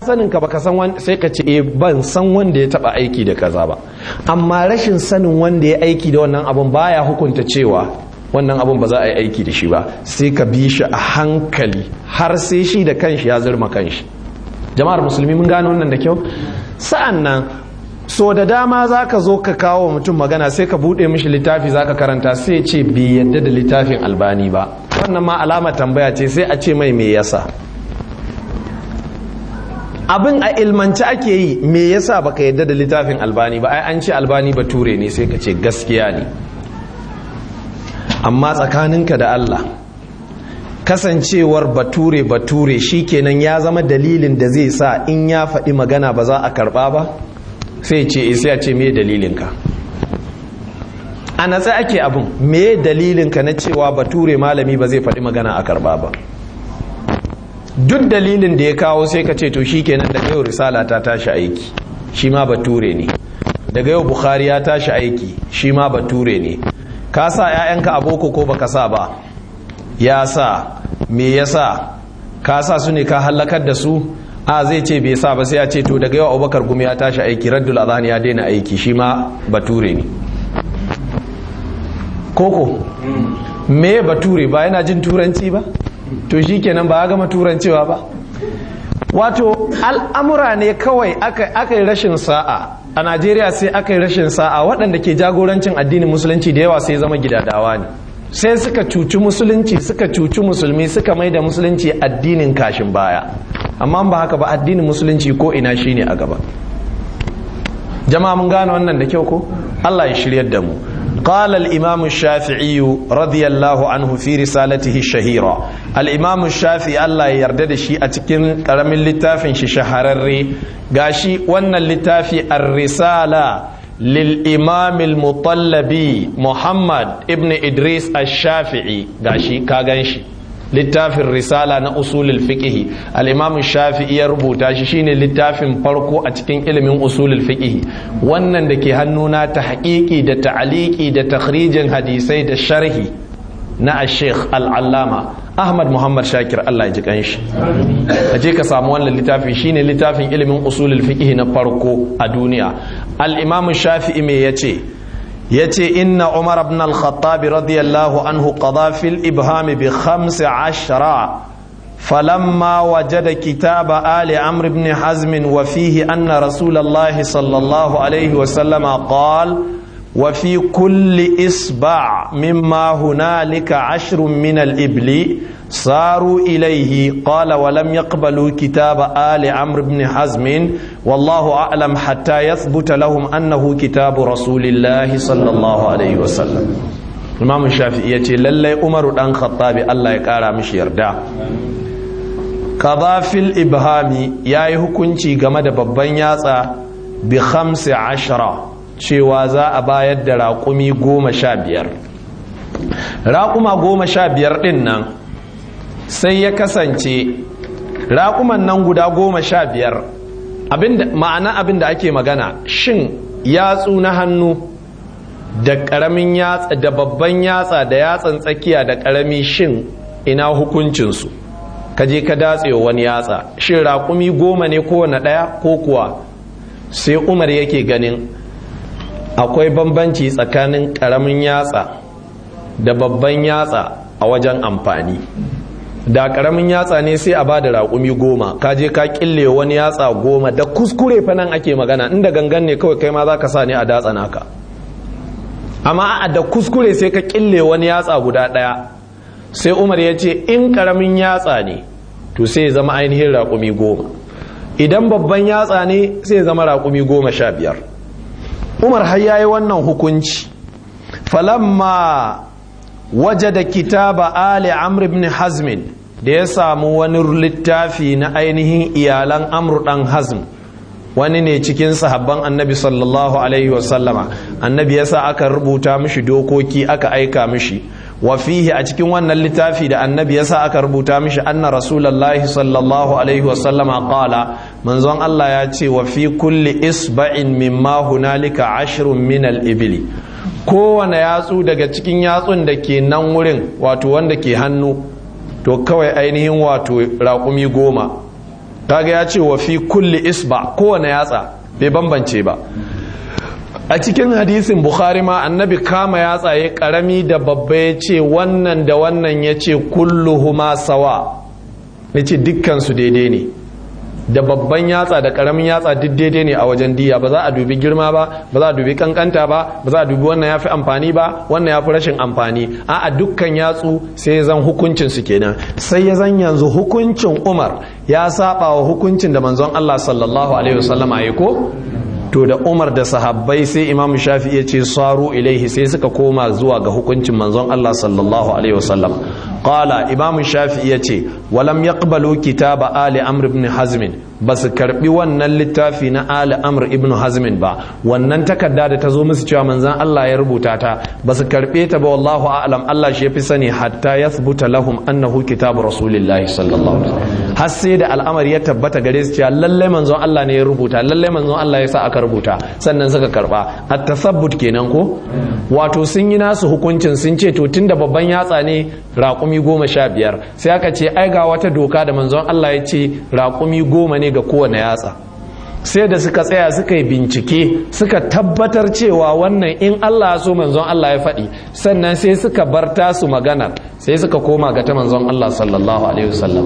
sanin ka baka san wanda sai ka ce eh ban san wanda ya taba aiki da kaza ba amma rashin sanin wanda ya aiki da wannan abun baya hukunta cewa wannan abun ba za a yi aiki da shi ba sai ka bi shi a hankali har sai shi da kanshi ya zurma kanshi jama'ar musulmi mun gane wannan da kyau sa'an nan so da dama za ka zo ka kawo mutum magana sai ka buɗe mishi littafi za ka karanta sai ce bai yadda da littafin albani ba wannan ma alama tambaya ce sai a ce mai me yasa abin a ilmanci ake yi me yasa baka yadda da littafin albani ba ai an ce albani bature ne sai ka ce gaskiya ne amma tsakaninka da Allah kasancewar bature bature shikenan ya zama dalilin da zai sa in ya faɗi magana ba za a karɓa ba sai ce sai a ce me dalilinka a natsa ake abin me dalilinka na cewa bature malami ba zai faɗi magana a karɓa ba duk dalilin da ya kawo sai ka ce to shikenan daga yau risala ta tashi aiki shi ma bature ne daga yau bukhari ya tashi aiki shi ma bature ne ka sa 'ya'yanka a boko ko baka sa ba ya sa me ya sa ka sa su ne ka hallakar da su a zai ce bai sa ba sai ya ce to daga yau abubakar gumi ya tashi aiki raddul azhan ya daina aiki shi ma bature ne koko me bature ba yana jin turanci ba to shi kenan ba ya gama turancewa ba wato al'amura ne kawai aka yi rashin sa'a a najeriya sai aka yi rashin sa'a waɗanda ke jagorancin addinin musulunci da yawa sai zama gidadawa ne sai suka cuci musulunci suka cuci musulmi suka mai da musulunci addinin kashin baya amma ba haka ba addinin musulunci ko ina shine a gaba jama'a mun gane wannan da kyau ko Allah ya shiryar da mu قال الإمام الشافعي رضي الله عنه في رسالته الشهيرة الإمام الشافعي الله يردد شيء أتكين قرم اللتافين شهرري قاشي وانا اللتافي الرسالة للإمام المطلبي محمد ابن إدريس الشافعي قاشي كاغنشي littafin risala na usulul fiqh al-imam shafi'i ya rubuta shi shine littafin farko a cikin ilimin usulul fiqh wannan da ke hannuna ta haƙiƙi da ta'aliki da takhrijin hadisai da sharhi na al-sheikh al-allama ahmad muhammad shakir Allah ya ji kanshi aje ka samu wannan littafi shine littafin ilimin usulul fiqh na farko a duniya al-imam shafi'i me yace yace inna umar ibn al-khattab radiyallahu anhu qada fil ibham bi 15 falamma wajada kitaba ali amr ibn hazm wa fihi anna rasulullah sallallahu alayhi wa sallam qala wa fi kulli isba' mimma hunalika 'ashrun min al-ibli صاروا إليه قال ولم يقبلوا كتاب آل عمرو بن حزم والله أعلم حتى يثبت لهم أنه كتاب رسول الله صلى الله عليه وسلم imam shafi'i ya ce lallai umaru dan khattabi Allah ya kara mishi yarda kaza fil ibhami ya yi hukunci game da babban yatsa bi khamsi ashara cewa za a bayar da raƙumi goma sha biyar raƙuma goma sha biyar ɗin nan sai ya kasance raƙuman nan guda goma sha biyar ma'ana abin da ake magana shin yatsu na hannu da ƙaramin yatsa da babban yatsa da yatsan tsakiya da ƙarami shin ina hukuncinsu ka je ka datse wani yatsa shin raƙumi goma ne kowane ɗaya ko kuwa sai umar yake ganin akwai bambanci tsakanin ƙaramin yatsa da babban yatsa a wajen amfani da karamin yatsa ne sai a bada raƙumi goma ka je ka kille wani yatsa goma da kuskure fa nan ake magana inda gangan ne kawai kai ma za ka sa ne a datsa naka amma a da kuskure sai ka kille wani yatsa guda ɗaya sai umar ya ce in karamin yatsa ne to sai ya zama ainihin raƙumi goma idan babban yatsa ne sai ya zama raƙumi goma sha biyar umar har yayi wannan hukunci falamma wajada kitaba ali amr ibn hazmin da ya samu wani littafi na ainihin iyalan amr dan hazm wani ne cikin sahabban annabi sallallahu alaihi wasallama annabi yasa aka rubuta mishi dokoki aka aika mishi wa fihi a cikin wannan littafi da annabi yasa aka rubuta mishi anna rasulullahi sallallahu alaihi wasallama qala manzon Allah ya ce wa fi kulli isba'in mimma hunalika ashrun min al-ibli kowane yatsu daga cikin yatsun da ke nan wurin wato wanda ke hannu to kawai ainihin wato raƙumi goma kaga ya ce wa fi kulli isba kowane yatsa bai bambance ba a cikin hadisin bukhari ma annabi kama yatsa ya karami da babba ya ce wannan da wannan ya ce kulluhuma sawa ya ce dukkansu daidai ne da babban yatsa da karamin yatsa duk daidai ne a wajen diya ba za a dubi girma ba ba za a dubi kankanta ba ba za a dubi wannan ya fi amfani ba wannan ya fi rashin amfani a dukkan yatsu sai ya zan hukuncin su kenan sai ya zan yanzu hukuncin umar ya saba wa hukuncin da manzon allah sallallahu alaihi wasallama ya ko to da umar da sahabbai sai imam shafi ya ce saru ilaihi sai suka koma zuwa ga hukuncin manzon allah sallallahu alaihi wasallam qala imam shafi ya ce walam yaqbalu kitaba ali amr ibn hazm ba su karbi wannan littafi na ali amr ibn hazm ba wannan takarda da ta zo musu cewa manzon allah ya rubuta ta ba su karbe ta ba wallahu a'lam allah shi yafi sani hatta yathbuta lahum annahu kitabu rasulillahi sallallahu alaihi wasallam har sai da al'amari ya tabbata gare su cewa lalle manzon allah ne ya rubuta lalle manzon allah ya sa aka rubuta sannan suka karba at tasabbut kenan ko wato sun yi nasu hukuncin sun ce to tunda babban yatsa ne raƙumi goma sha biyar sai aka ce ai ga wata doka da manzon Allah ya ce raƙumi goma ne ga kowane yatsa sai da suka tsaya suka yi bincike suka tabbatar cewa wannan in Allah so manzon Allah ya faɗi sannan sai suka bar tasu magana sai suka koma ga ta manzon Allah sallallahu alaihi wasallam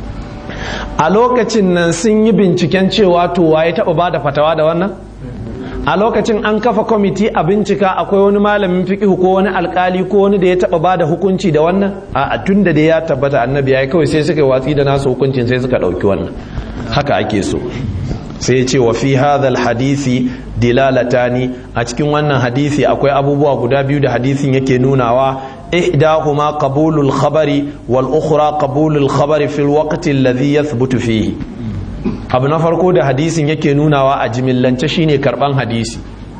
a lokacin nan sun yi binciken cewa to waye taɓa ba da fatawa da wannan a lokacin an kafa kwamiti a bincika akwai wani malamin fiƙihu ko wani alkali ko wani da ya taɓa ba da hukunci da wannan a tun da dai ya tabbata annabi ya yi kawai sai suka watsi da nasu hukuncin sai suka ɗauki wannan haka ake so sai ya ce wa fi hadhal hadisi dilalatani a cikin wannan hadisi akwai abubuwa guda biyu da hadisin yake nunawa ihdahuma qabulul khabari wal ukhra qabulul khabari fil waqti alladhi yathbutu fihi abu na farko da hadisin yake nunawa a jimillance shine karban hadisi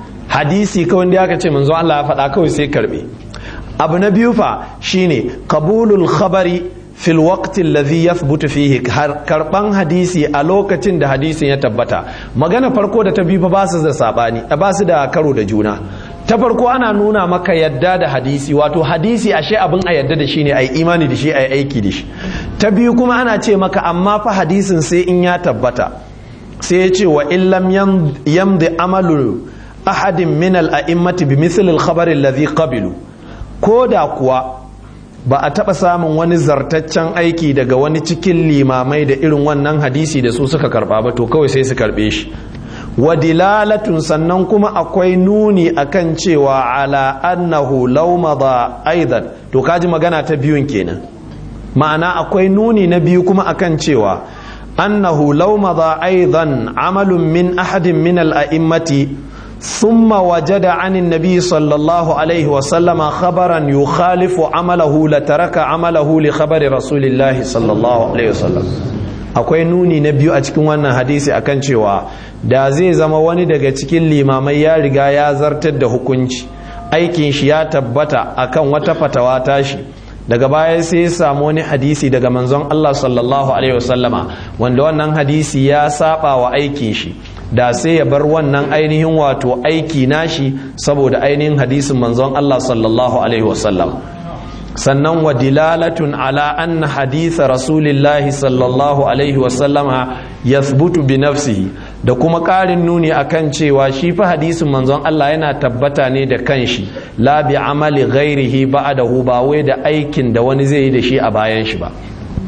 hadisi kawai da aka ce manzo Allah ya faɗa kawai sai karbe abu na biyu fa shine qabulul khabari fil waqti alladhi yathbutu fihi karban hadisi a lokacin da hadisin ya tabbata magana farko da ta biyu fa ba su da sabani ba su da karo da juna ta farko ana nuna maka yadda da hadisi wato hadisi ashe abin a yadda da shi ne a yi imani da shi a yi aiki da shi ta biyu kuma ana ce maka amma fa hadisin sai in ya tabbata sai ya ce wa illam yamdi amalu ahadin min al-a'immati bi mithl al-khabar alladhi qabilu ko da kuwa ba a taɓa samun wani zartaccen aiki daga wani cikin limamai da irin wannan hadisi da su suka karɓa ba to kawai sai su karɓe shi wa dilalatun sannan kuma akwai nuni akan cewa ala annahu law madha aidan to kaji magana ta biyun kenan ma'ana akwai nuni na biyu kuma akan cewa annahu law madha aidan amalun min ahadin min al-a'immati ثم وجد عن النبي صلى الله عليه وسلم خبرا يخالف عمله لترك عمله لخبر رسول الله صلى الله عليه وسلم akwai nuni na biyu a cikin wannan hadisi akan cewa da zai zama wani daga cikin limamai ya riga ya zartar da hukunci aikin shi ya tabbata akan wata fatawa tashi daga baya sai ya samu wani hadisi daga manzon Allah sallallahu alaihi wasallama wanda wannan hadisi ya saba wa aikin shi da sai ya bar wannan ainihin wato aiki nashi saboda ainihin hadisin manzon Allah sallallahu alaihi wasallam sannan wa dilalatun ala anna haditha rasulillahi sallallahu alaihi wasallama yathbutu bi nafsihi da kuma ƙarin nuni akan cewa shi fa hadisin manzon Allah yana tabbata ne da kanshi la bi amali ghairihi ba'dahu ba wai da aikin da wani zai yi da shi a bayan shi ba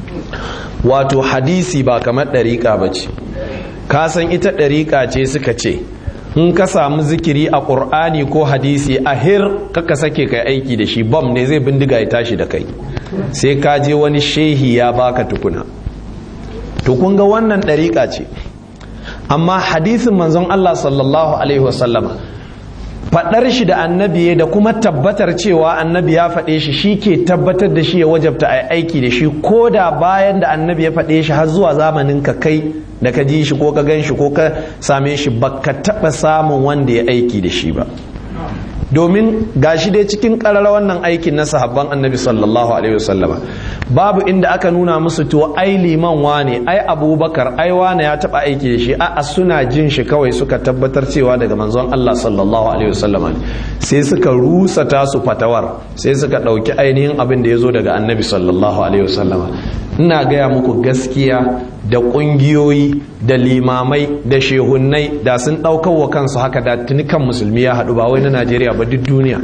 wato hadisi ba kamar ɗariƙa ba ce ka san ita ɗariƙa ce suka ce in ka samu zikiri a ƙur'ani ko hadisi a hir kaka sake kai aiki da shi bam ne zai bindiga ya tashi da kai sai ka je wani shehi ya baka tukuna to kun ga wannan ɗariƙa ce amma hadisin manzon Allah sallallahu alaihi wasallama faɗar shi da annabi da kuma tabbatar cewa annabi ya faɗe shi shi ke tabbatar da shi ya wajabta a aiki da shi ko da bayan da annabi ya faɗe shi har zuwa zamanin ka kai da ka ji shi ko ka gan shi ko ka same shi ba ka taɓa samun wanda ya aiki da shi ba domin gashi dai cikin ƙarar wannan aikin na sahabban annabi sallallahu alaihi wasallama babu inda aka nuna musu to ai liman wane ai abubakar ai wane ya taɓa aiki da shi a suna jin shi kawai suka tabbatar cewa daga manzon Allah sallallahu alaihi wasallama sai suka rusa tasu fatawar sai suka ɗauki ainihin abin da ya zo daga annabi sallallahu alaihi wasallama ina gaya muku gaskiya da ƙungiyoyi da limamai da shehunnai da sun ɗaukar wa kansu haka da tunikan musulmi ya haɗu ba wai na najeriya ba duk duniya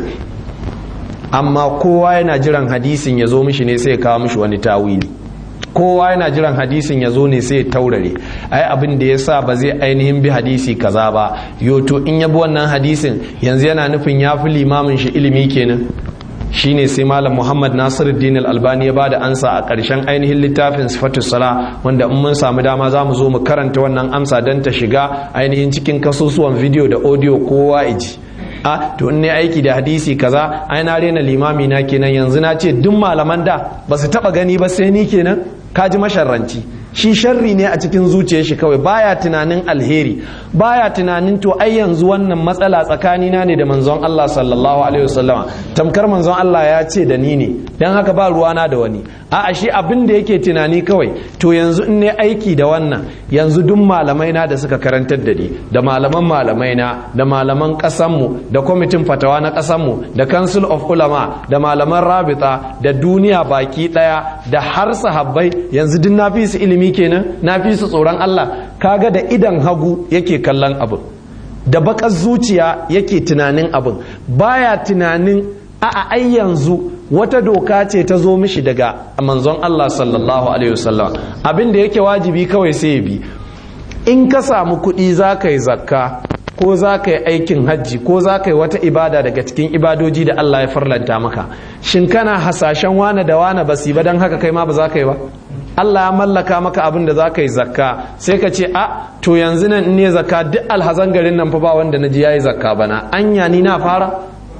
amma kowa yana jiran hadisin ya zo mishi ne sai ya kawo mishi wani tawili kowa yana jiran hadisin ya zo ne sai ya taurare ai abin da ya sa ba zai ainihin bi hadisi kaza ba yoto in ya bi wannan hadisin yanzu yana nufin ya fi limamin shi ilimi kenan shine sai malam muhammad nasiruddin al-albani ya bada ansa a ƙarshen ainihin littafin sifatus sala wanda in mun samu dama za mu zo mu karanta wannan amsa don ta shiga ainihin cikin kasusuwan video da audio kowa iji a to in ne aiki da hadisi kaza ai na rena limami na kenan yanzu na ce duk malaman da ba su taba gani ba sai ni kenan kaji masharranci shi sharri ne a cikin zuciyar shi kawai baya tunanin alheri baya tunanin to ai yanzu wannan matsala tsakanina ne da manzon Allah sallallahu alaihi wasallama tamkar manzon Allah ya ce da ni ne dan haka ba ruwana da wani a'a shi abin da yake tunani kawai to yanzu in ne aiki da wannan yanzu duk malamai na da suka karantar da ni da malaman malamai na da malaman kasan mu da kwamitin fatawa na kasan mu da council of ulama da malaman rabita da duniya baki daya da har sahabbai yanzu duk na fi su ilimi kenan na fi su tsoron Allah kaga da idan hagu yake kallon abin da bakar zuciya yake tunanin abin baya tunanin a'a ai yanzu wata doka ce ta zo mishi daga manzon Allah sallallahu alaihi wasallam abin da yake wajibi kawai sai ya bi in ka samu kuɗi za ka yi zakka ko za ka yi aikin hajji ko za ka yi wata ibada daga cikin ibadoji da Allah ya farlanta maka shin kana hasashen wane da wane ba ba don haka kai ma ba za ka yi ba Allah ya mallaka maka abin da za ka yi zakka sai ka ce a to yanzu nan in ne zakka duk alhazan garin nan fa ba wanda na ji ya yi zakka bana anya ni na fara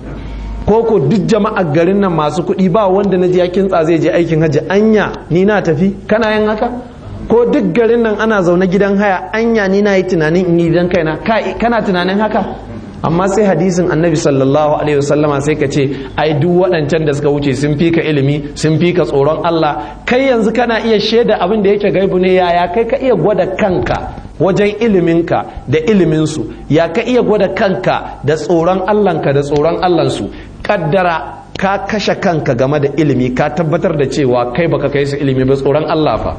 ko ko duk jama'ar garin nan masu kuɗi ba wanda na ji ya kintsa zai je aikin hajji anya ni na tafi kana yin haka ko duk garin nan ana zaune gidan haya anya ni na yi tunanin in yi gidan kaina kana tunanin haka amma sai hadisin annabi sallallahu alaihi wasallama sai ka ce ai duk waɗancan da suka wuce sun fi ka ilimi sun fi ka tsoron Allah kai yanzu kana iya shaida abin da yake gaibu ne yaya kai ka iya gwada kanka wajen iliminka da iliminsu ya ka iya gwada kanka da tsoron Allahnka da tsoron Allahnsu kaddara ka kashe kanka game da ilimi ka tabbatar da cewa kai baka kai su ilimi ba tsoron Allah fa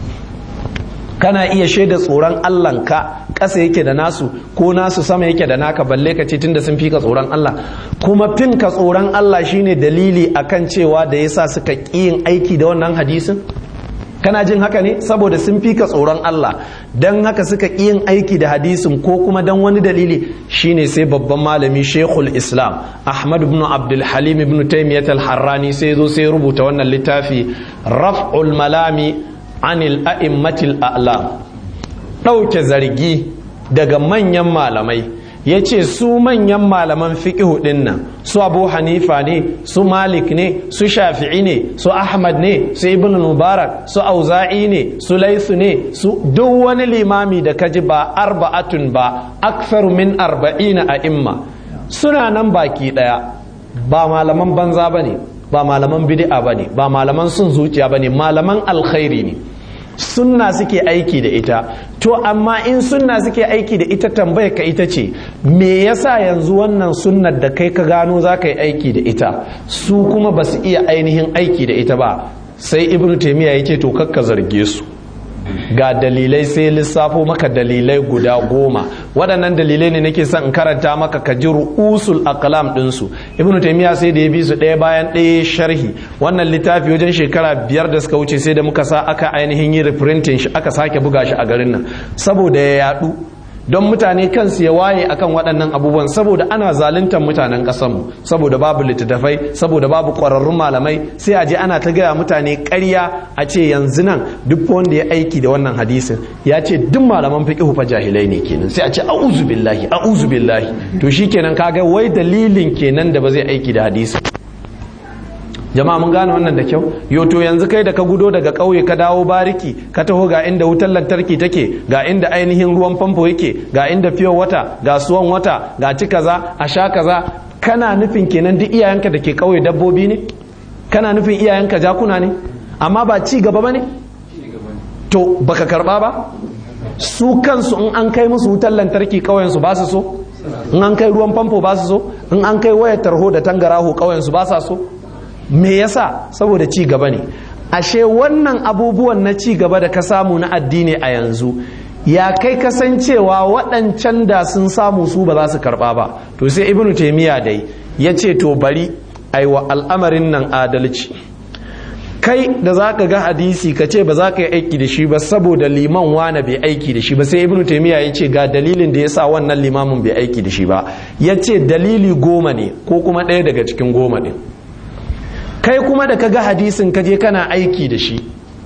kana iya shaida tsoron Allahnka ƙasa yake da nasu ko nasu sama yake da naka balle ka ce tunda sun fi ka tsoron Allah kuma fin ka tsoron Allah shine dalili akan cewa da yasa suka ƙi yin aiki da wannan hadisin kana jin haka ne saboda sun fi ka tsoron Allah don haka suka ƙi yin aiki da hadisin ko kuma don wani dalili shine sai babban malami shekul islam ahmad ibn abdul halim ibn taymiyat al-harrani sai zo sai rubuta wannan littafi raf'ul malami anil a'immatil a'lam ɗauke zargi daga manyan malamai ya ce su manyan malaman fiƙihu ɗin nan su abu hanifa ne su malik ne su shafi'i ne su ahmad ne su ibn mubarak su auza'i ne su laisu ne su duk wani limami da kaji ba arba'atun ba akthar min arba'ina a imma suna nan baki ɗaya ba malaman banza ba ne ba malaman bid'a ba ne ba malaman sun zuciya ba ne malaman alkhairi ne sunna suke aiki da ita to amma in sunna suke aiki da ita tambaya ka ita ce me yasa yanzu wannan sunnar da kai ka gano za ka yi aiki da ita su kuma ba su iya ainihin aiki da ita ba sai ibnu taimiyya ya ce to kakka zarge su ga dalilai sai lissafo maka dalilai guda goma waɗannan dalilai ne nake son in karanta maka ka ji ru'usul aqlam ɗinsu ibnu taymiya sai da ya bi su ɗaya bayan ɗaya sharhi wannan littafi wajen shekara biyar da suka wuce sai da muka sa aka ainihin yi reprinting shi aka sake buga shi a garin nan saboda ya yaɗu don mutane kansu ya waye akan waɗannan abubuwan saboda ana zaluntar mutanen ƙasarmu saboda babu littattafai saboda babu ƙwararrun malamai sai a je ana ta gaya mutane ƙarya a ce yanzu nan duk wanda ya aiki da wannan hadisin ya ce duk malaman fiqh fa jahilai ne kenan sai a ce a'udhu billahi a'udhu billahi to shikenan kaga wai dalilin kenan da ba zai aiki da hadisin jama'a mun gane wannan da kyau yoto yanzu kai da ka gudo daga ƙauye ka dawo bariki ka taho ga inda wutar lantarki take ga inda ainihin ruwan famfo yake ga inda fiyo wata ga suwan wata ga ci kaza a sha kaza kana nufin kenan duk iyayenka da ke ƙauye dabbobi ne kana nufin iyayenka jakuna ne amma ba ci gaba ba ne to baka karba ba su kansu in an kai musu wutar lantarki ƙauyensu ba su so in an kai ruwan famfo ba su so in an kai wayar tarho da tangaraho ƙauyensu ba sa so me yasa saboda ci gaba ne ashe wannan abubuwan na ci gaba da ka samu na addini a yanzu ya kai kasancewa waɗancan da sun samu su ba za su karɓa ba to sai ibnu taimiyya dai ya ce to bari aiwa al'amarin nan adalci kai da za ka ga hadisi ka ce ba za ka yi aiki da shi ba saboda liman wane bai aiki da shi ba sai ibnu taimiyya ya ce ga dalilin da ya sa wannan limamin bai aiki da shi ba ya ce dalili goma ne ko kuma ɗaya daga cikin goma ne kai kuma da ka ga hadisin ka je kana aiki da shi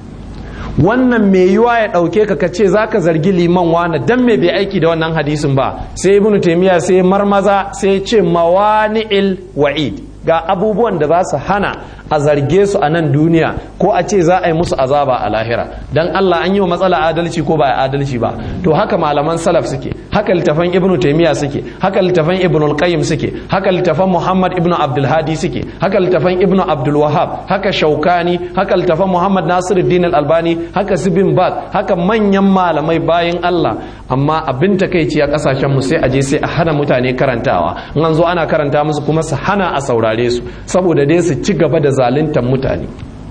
wannan mai yiwa ya ɗauke ka ka ce za ka zargi liman wane dan me bai aiki da wannan hadisin ba sai ibnu taimiyya sai marmaza sai ce mawani'il wa'id ga abubuwan da za su hana a zarge su a nan duniya ko a ce za a yi musu azaba a lahira dan Allah an yi wa matsala adalci ko ba adalci ba to haka malaman salaf suke haka littafan ibn taymiya suke haka littafan ibn al-qayyim suke haka littafan muhammad ibn abdul hadi suke haka littafan ibn abdul wahhab haka shaukani haka littafan muhammad nasiruddin al-albani haka sibin baz haka manyan malamai bayan Allah amma abin takeici a kasashen mu sai a je sai a hana mutane karantawa in an zo ana karanta musu kuma su hana a saurare su saboda dai su ci gaba da zaluntar mutane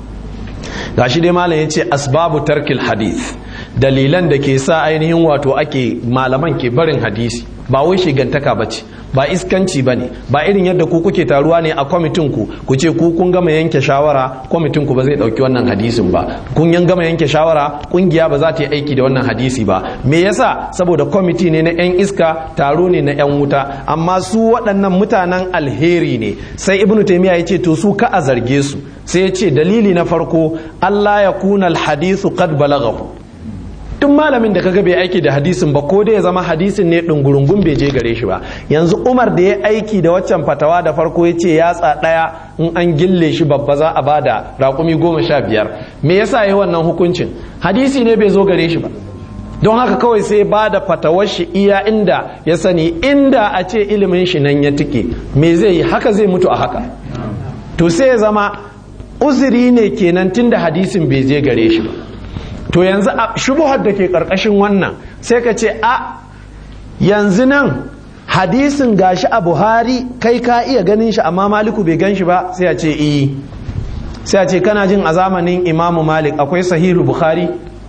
gashi dai malam ya ce asbabu tarkil hadith dalilan da ke sa ainihin wato ake malaman ke barin hadisi ba wai shigantaka ba ce ba iskanci ba ne ba irin yadda ku kuke taruwa ne a kwamitin ku ku ce ku kun gama yanke shawara kwamitin ku ba zai dauki wannan hadisin ba kun yan gama yanke shawara kungiya ba za ta yi aiki da wannan hadisi ba me yasa saboda kwamiti ne na yan iska taro ne na yan wuta amma su waɗannan mutanen alheri ne sai ibnu taymiya ya ce to su ka a zarge su sai ya ce dalili na farko Allah ya kuna alhadisu qad balaghahu tun malamin da kaga bai aiki da hadisin ba ko dai ya zama hadisin ne ɗungurungun bai je gare shi ba yanzu umar da ya aiki da waccan fatawa da farko ya ce yatsa ɗaya in an gille shi babba za a bada raƙumi goma sha biyar me yasa ya wannan hukuncin hadisi ne bai zo gare shi ba don haka kawai sai ba da fatawar shi iya inda ya sani inda a ce ilimin shi nan ya tike me zai yi haka zai mutu a haka to sai ya zama uzuri ne kenan tunda hadisin bai je gare shi ba to yanzu a shubuhar da ke karkashin wannan sai ka ce a yanzu nan hadisin gashi a buhari kai ka iya ganin shi amma maliku bai gan shi ba sai a ce iyi sai a ce kana jin a zamanin imamu malik akwai sahihu bukhari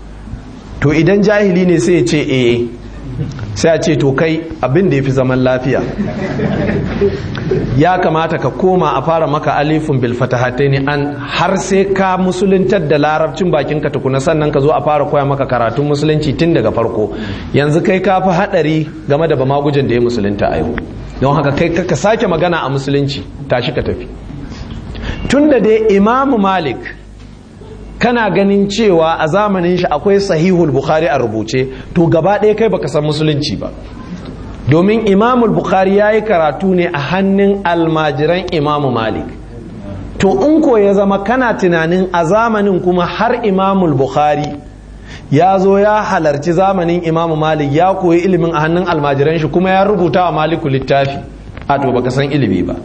to idan jahili ne sai ya ce eh sai a ce to kai abin da ya fi zaman lafiya ya kamata ka koma a fara maka alifin bil ne an har sai ka musuluntar da larabcin bakin ka tukuna sannan ka zo a fara koya maka karatun musulunci tun daga farko yanzu kai ka fi hadari game da bamagujin da ya musulunta a yau don haka kai ka sake magana a musulunci tashi ka tafi tun da dai imamu malik kana ganin cewa a zamanin shi akwai sahihul bukhari a rubuce to gaba ɗaya kai baka san musulunci ba domin imamul bukhari ya yi karatu ne a hannun almajiran imamu malik to in ko ya zama kana tunanin a zamanin kuma har imamul bukhari ya zo ya halarci zamanin imamu malik ya koyi ilimin a hannun almajiran shi kuma ya rubuta wa maliku littafi a to baka san ilimi ba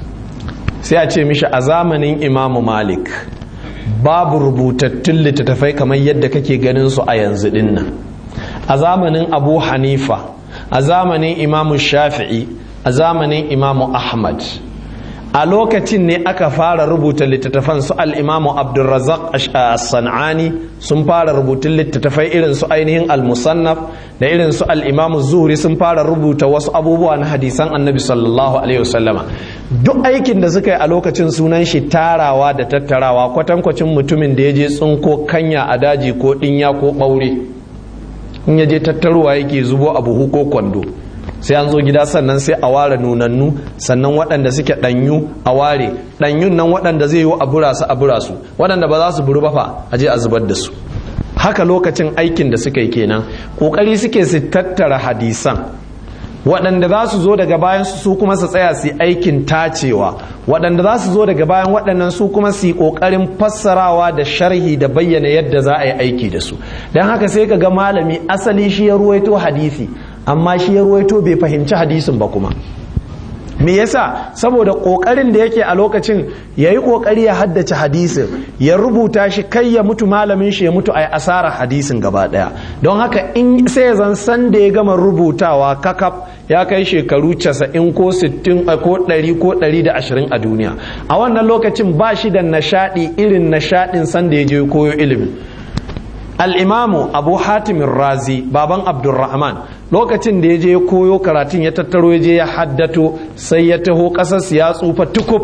sai a ce mishi a zamanin imamu malik babu rubutattun littattafai kamar yadda kake ganin su a yanzu dinnan a zamanin abu hanifa a zamanin imamu shafi'i a zamanin imamu ahmad a lokacin ne aka fara rubuta littattafan su al'imamu abdulrazak san'ani sun fara rubutun littattafai irin su ainihin al-musannaf da irin su al'imamu zuhri sun fara rubuta wasu abubuwa na hadisan annabi sallallahu alaihi wasallama duk aikin da suka yi a lokacin sunan shi tarawa da tattarawa kwatankwacin mutumin da ya je tsinko kanya a daji ko ɗinya ko ɓaure in ya je tattaruwa yake zubo a buhu ko kwando sai an zo gida sannan sai a ware nunannu sannan waɗanda suke ɗanyu a ware ɗanyun nan waɗanda zai yi a bura su a bura su waɗanda ba za su buru ba fa a je a zubar da su haka lokacin aikin da suka yi kenan ƙoƙari suke su tattara hadisan waɗanda za su zo daga bayan su kuma su tsaya su yi aikin tacewa waɗanda za su zo daga bayan waɗannan su kuma su yi ƙoƙarin fassarawa da sharhi da bayyana yadda za a yi aiki da su don haka sai ka ga malami asali shi ya ruwaito hadisi amma shi ya ruwaito bai fahimci hadisin ba kuma me yasa saboda kokarin da yake a lokacin ya yi kokari ya haddace hadisin ya rubuta shi kai ya mutu malamin shi ya mutu a asara hadisin gaba daya don haka in sai zan san da ya gama rubutawa kakaf ya kai shekaru 90 ko 60 ko 100 ko 120 a duniya a wannan lokacin ba shi da nashadi irin nashadin sanda ya je koyo ilimi al'imamu abu hatimin razi baban abdulrahman lokacin da ya je koyo karatun ya tattaro ya je ya haddato sai ya taho ƙasar ya tsufa tukub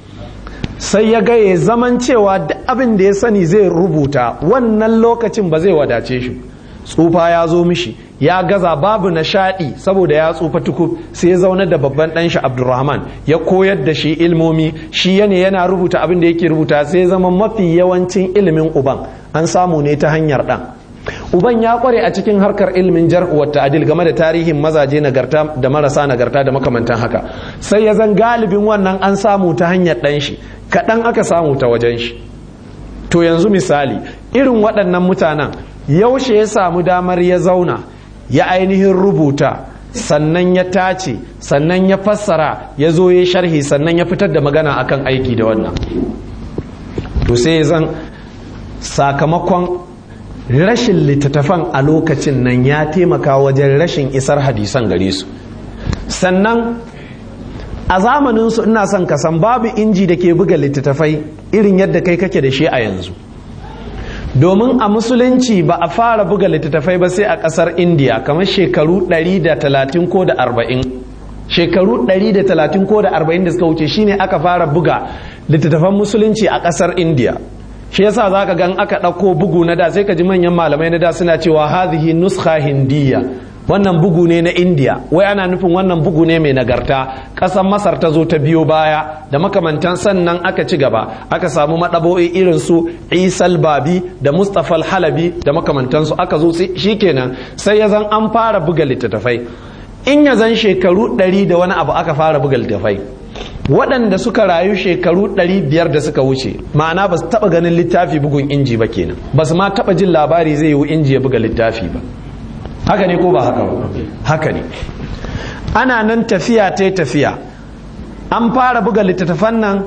sai ya ga ya zaman cewa da abin da ya sani zai rubuta wannan lokacin ba zai wadace shi tsufa ya zo mishi ya gaza babu nishaɗi saboda ya tsufa tukub sai ya zauna da babban ɗanshi abdulrahman ya koyar da shi ilmomi shi yana yana rubuta abin da yake rubuta sai zama mafi yawancin ilimin uban an samu ne ta hanyar ɗan uban ya kware a cikin harkar ilimin jar'u wa ta'dil game da tarihin mazaje nagarta da marasa nagarta da makamantan haka sai ya zan galibin wannan an samu ta hanyar ɗan shi kaɗan aka samu ta wajen shi to yanzu misali irin waɗannan mutanen yaushe ya samu damar ya zauna ya ainihin rubuta sannan ya tace sannan ya fassara ya zo ya sharhi sannan ya fitar da magana akan aiki da wannan to sai zan sakamakon rashin littattafan a lokacin nan ya taimaka wajen rashin isar hadisan gare su sannan a zamaninsu ina son ka san babu inji da ke buga littattafai irin yadda kai kake da shi a yanzu domin a musulunci ba a fara buga littattafai ba sai a kasar indiya kamar shekaru 130 ko da 40 shekaru 130 ko da 40 da suka wuce shine aka fara buga littattafan musulunci a kasar indiya shi yasa za ka gan aka ɗauko bugu na da sai ka ji manyan malamai na da suna cewa hadhihi nuskha hindiya wannan bugu ne na indiya wai ana nufin wannan bugu ne mai nagarta ƙasar masar ta zo ta biyo baya da makamantan sannan aka ci gaba aka samu maɗabo'i irin su isal babi da mustapha halabi da makamantansu aka zo shikenan sai ya zan an fara buga littattafai in ya zan shekaru ɗari da wani abu aka fara buga littattafai waɗanda suka rayu shekaru ɗari biyar da suka wuce ma'ana ba su taɓa ganin littafi bugun inji ba kenan ba su ma taɓa jin labari zai yi inji ya buga littafi ba haka ne ko ba haka ba haka ne ana nan tafiya ta tafiya an fara buga littattafan nan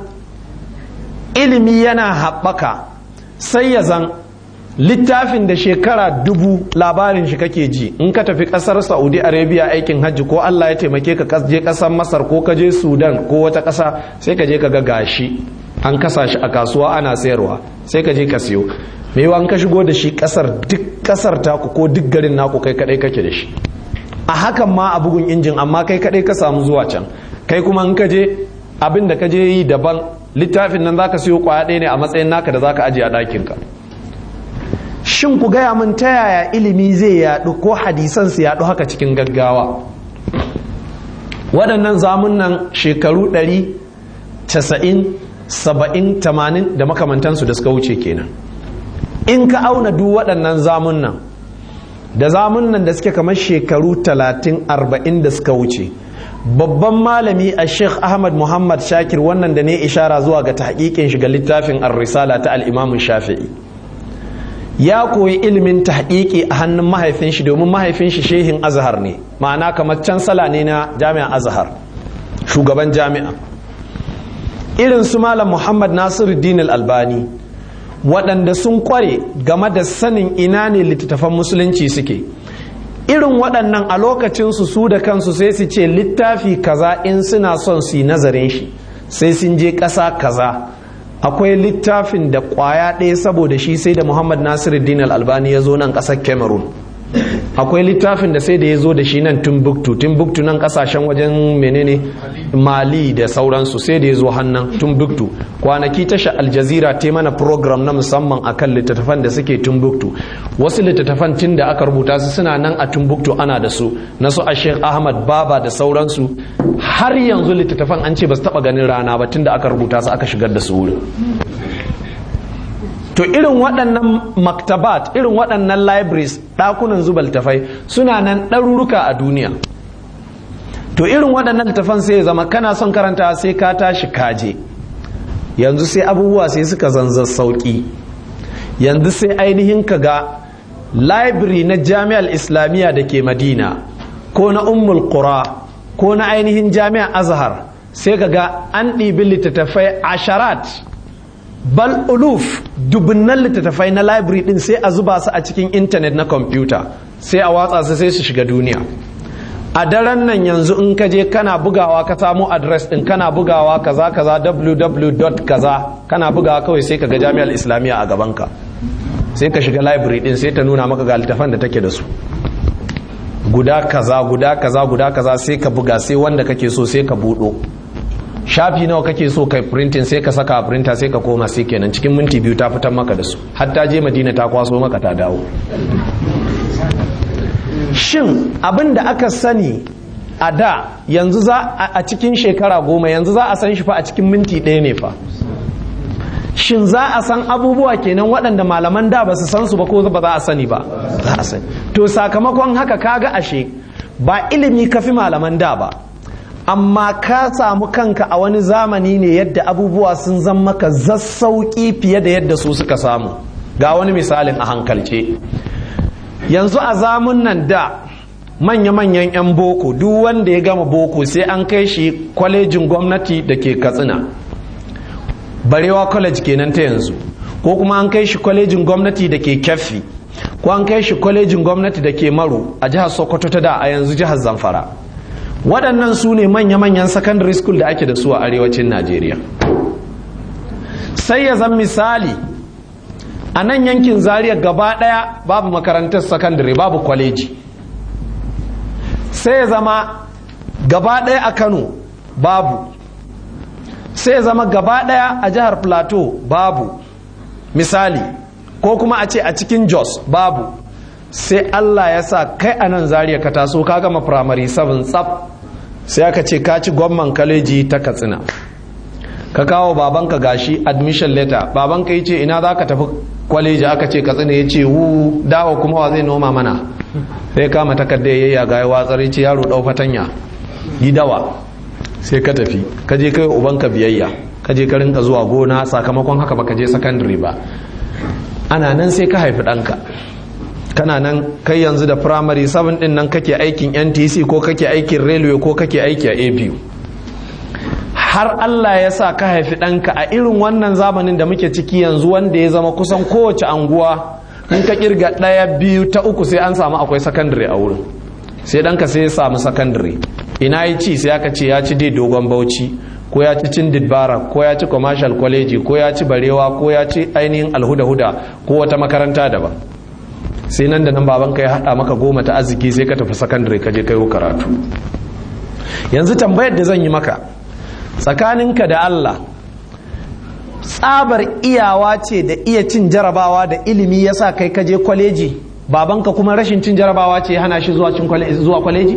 ilimi yana haɓaka sai ya zan littafin da shekara dubu labarin shi kake ji in ka tafi ƙasar saudi arabia aikin hajji ko allah ya taimake ka je ƙasar masar ko ka je sudan ko wata ƙasa sai ka je ka ga gashi an kasa shi a kasuwa ana sayarwa sai ka je ka siyo mai an ka shigo da shi kasar duk kasar taku ko duk garin naku kai kadai kake da shi a hakan ma a bugun injin amma kai kadai ka samu zuwa can kai kuma in ka je abin da ka je yi daban littafin nan zaka siyo kwaya ɗaya ne a matsayin naka da zaka ajiye a ɗakin ka shin ku gaya min ta yaya ilimi zai yaɗu ko hadisan su yaɗu haka cikin gaggawa waɗannan zamunan shekaru ɗari casa'in saba'in tamanin da makamantansu da suka wuce kenan in ka auna duk waɗannan zamun nan da zamun nan da suke kamar shekaru talatin arba'in da suka wuce babban malami a sheikh ahmad muhammad shakir wannan da ne ishara zuwa ga tahqiqin shiga littafin ar-risala ta al-imam shafi'i ya koyi ilimin tahqiqi a hannun mahaifin shi domin mahaifin shi shehin azhar ne ma'ana kamar cansala ne na jami'an azhar shugaban jami'a irin su malam muhammad nasiruddin al-albani waɗanda sun kware game da sanin ina ne littattafan musulunci suke irin waɗannan a lokacinsu su da kansu sai su ce littafi kaza in suna son su yi nazarin shi sai sun je ƙasa kaza akwai littafin da ƙwaya ɗaya saboda shi sai da muhammad nasiruddin al-albani ya zo nan ƙasar cameroon akwai littafin da sai da ya zo da shi nan timbuktu timbuktu nan kasashen wajen menene mali da sauransu sai da ya zo hannun timbuktu kwanaki tasha aljazira ta mana program na musamman akan littattafan da suke timbuktu wasu littattafan tun da aka rubuta su suna nan a timbuktu ana da su na su a sheikh ahmad baba da sauransu har yanzu littattafan an ce ba su taba ganin rana ba tun da aka rubuta su aka shigar da su wurin to irin waɗannan maktabat irin waɗannan libraries ɗakunan zuba littafai suna nan ɗaruruka a duniya to irin waɗannan littafan sai zama kana son karanta sai ka tashi kaje yanzu sai abubuwa sai suka zanzar sauƙi yanzu sai ainihin ka ga library na jami'ar islamiyya da ke madina ko na ummul qura ko na ainihin jami'ar azhar sai ka ga an ɗibi littattafai asharat bal uluf dubunnan littattafai na library din sai a zuba su a cikin intanet na kwamfuta sai a watsa su sai su shiga duniya a daren nan yanzu in ka je kana bugawa ka samu adres din kana bugawa kaza kaza www kaza kana bugawa kawai sai ka ga jami'ar islamiyya a gabanka sai ka shiga library din sai ta nuna maka ga littafan da take da su guda kaza guda kaza guda kaza sai ka buga sai wanda kake so sai ka budo shafi nawa kake so kai printing sai ka saka a printer sai ka koma sai kenan cikin minti biyu ta fitar maka da su hatta je madina ta kwaso maka ta dawo shin abin da aka sani a da yanzu za a cikin shekara goma yanzu za a san shi fa a cikin minti ɗaya ne fa shin za a san abubuwa kenan waɗanda malaman da ba su san su ba ko ba za a sani ba za a sani to sakamakon haka kaga ashe ba ilimi kafi malaman da ba amma ka samu kanka a wani zamani ne yadda abubuwa sun zama maka zassauƙi fiye da yadda su suka samu ga wani misalin a hankalce yanzu a zamun nan da manya-manyan 'yan boko duk wanda ya gama boko sai an kai shi kwalejin gwamnati da ke katsina barewa college kenan ta yanzu ko kuma an kai shi kwalejin gwamnati da ke kyaffi ko an kai shi kwalejin gwamnati da ke maro a jihar sokoto ta da a yanzu jihar zamfara waɗannan su ne manya-manyan secondary school da ake da su a arewacin najeriya sai ya zan misali a nan yankin zaria gaba ɗaya babu makarantar secondary babu kwaleji sai ya zama gaba ɗaya a kano babu sai ya zama gaba ɗaya a jihar plateau babu misali ko kuma a ce a cikin jos babu sai allah ya sa kai a nan zaria ka taso ka gama primary 7 tsaf sai aka ce ka ci gwamman kaleji ta katsina ka kawo babanka gashi admission letter babanka ya ce ina za ka tafi kwaleji aka ce katsina ya ce wu dawa kuma wa zai noma mana sai kama takarda ya yaga ya watsar ya ce yaro dau fatanya yi dawa sai ka tafi ka je kai ubanka biyayya ka je ka rinka zuwa gona sakamakon haka baka je secondary ba ana nan sai ka haifi ɗanka kana nan kai yanzu da primary 7 din nan kake aikin ntc ko kake aikin railway ko kake aiki a abu har allah ya sa ka haifi ɗanka a irin wannan zamanin da muke ciki yanzu wanda ya zama kusan kowace anguwa in ka kirga ɗaya biyu ta uku sai an samu akwai secondary a wurin sai ɗanka sai ya samu secondary ina yi ci sai aka ce ya ci dai dogon bauchi ko ya ci cin didbara ko ya ci commercial college ko ya ci barewa ko ya ci ainihin alhuda-huda ko wata makaranta daban sai nan da nan babanka ya haɗa maka goma ta arziki sai ka tafi sakandare ka je kai karatu yanzu tambayar da zan yi maka tsakaninka da Allah tsabar iyawa ce da iya cin jarabawa da ilimi yasa kai ka je kwaleji babanka kuma rashin cin jarabawa ce ya hana shi zuwa kwaleji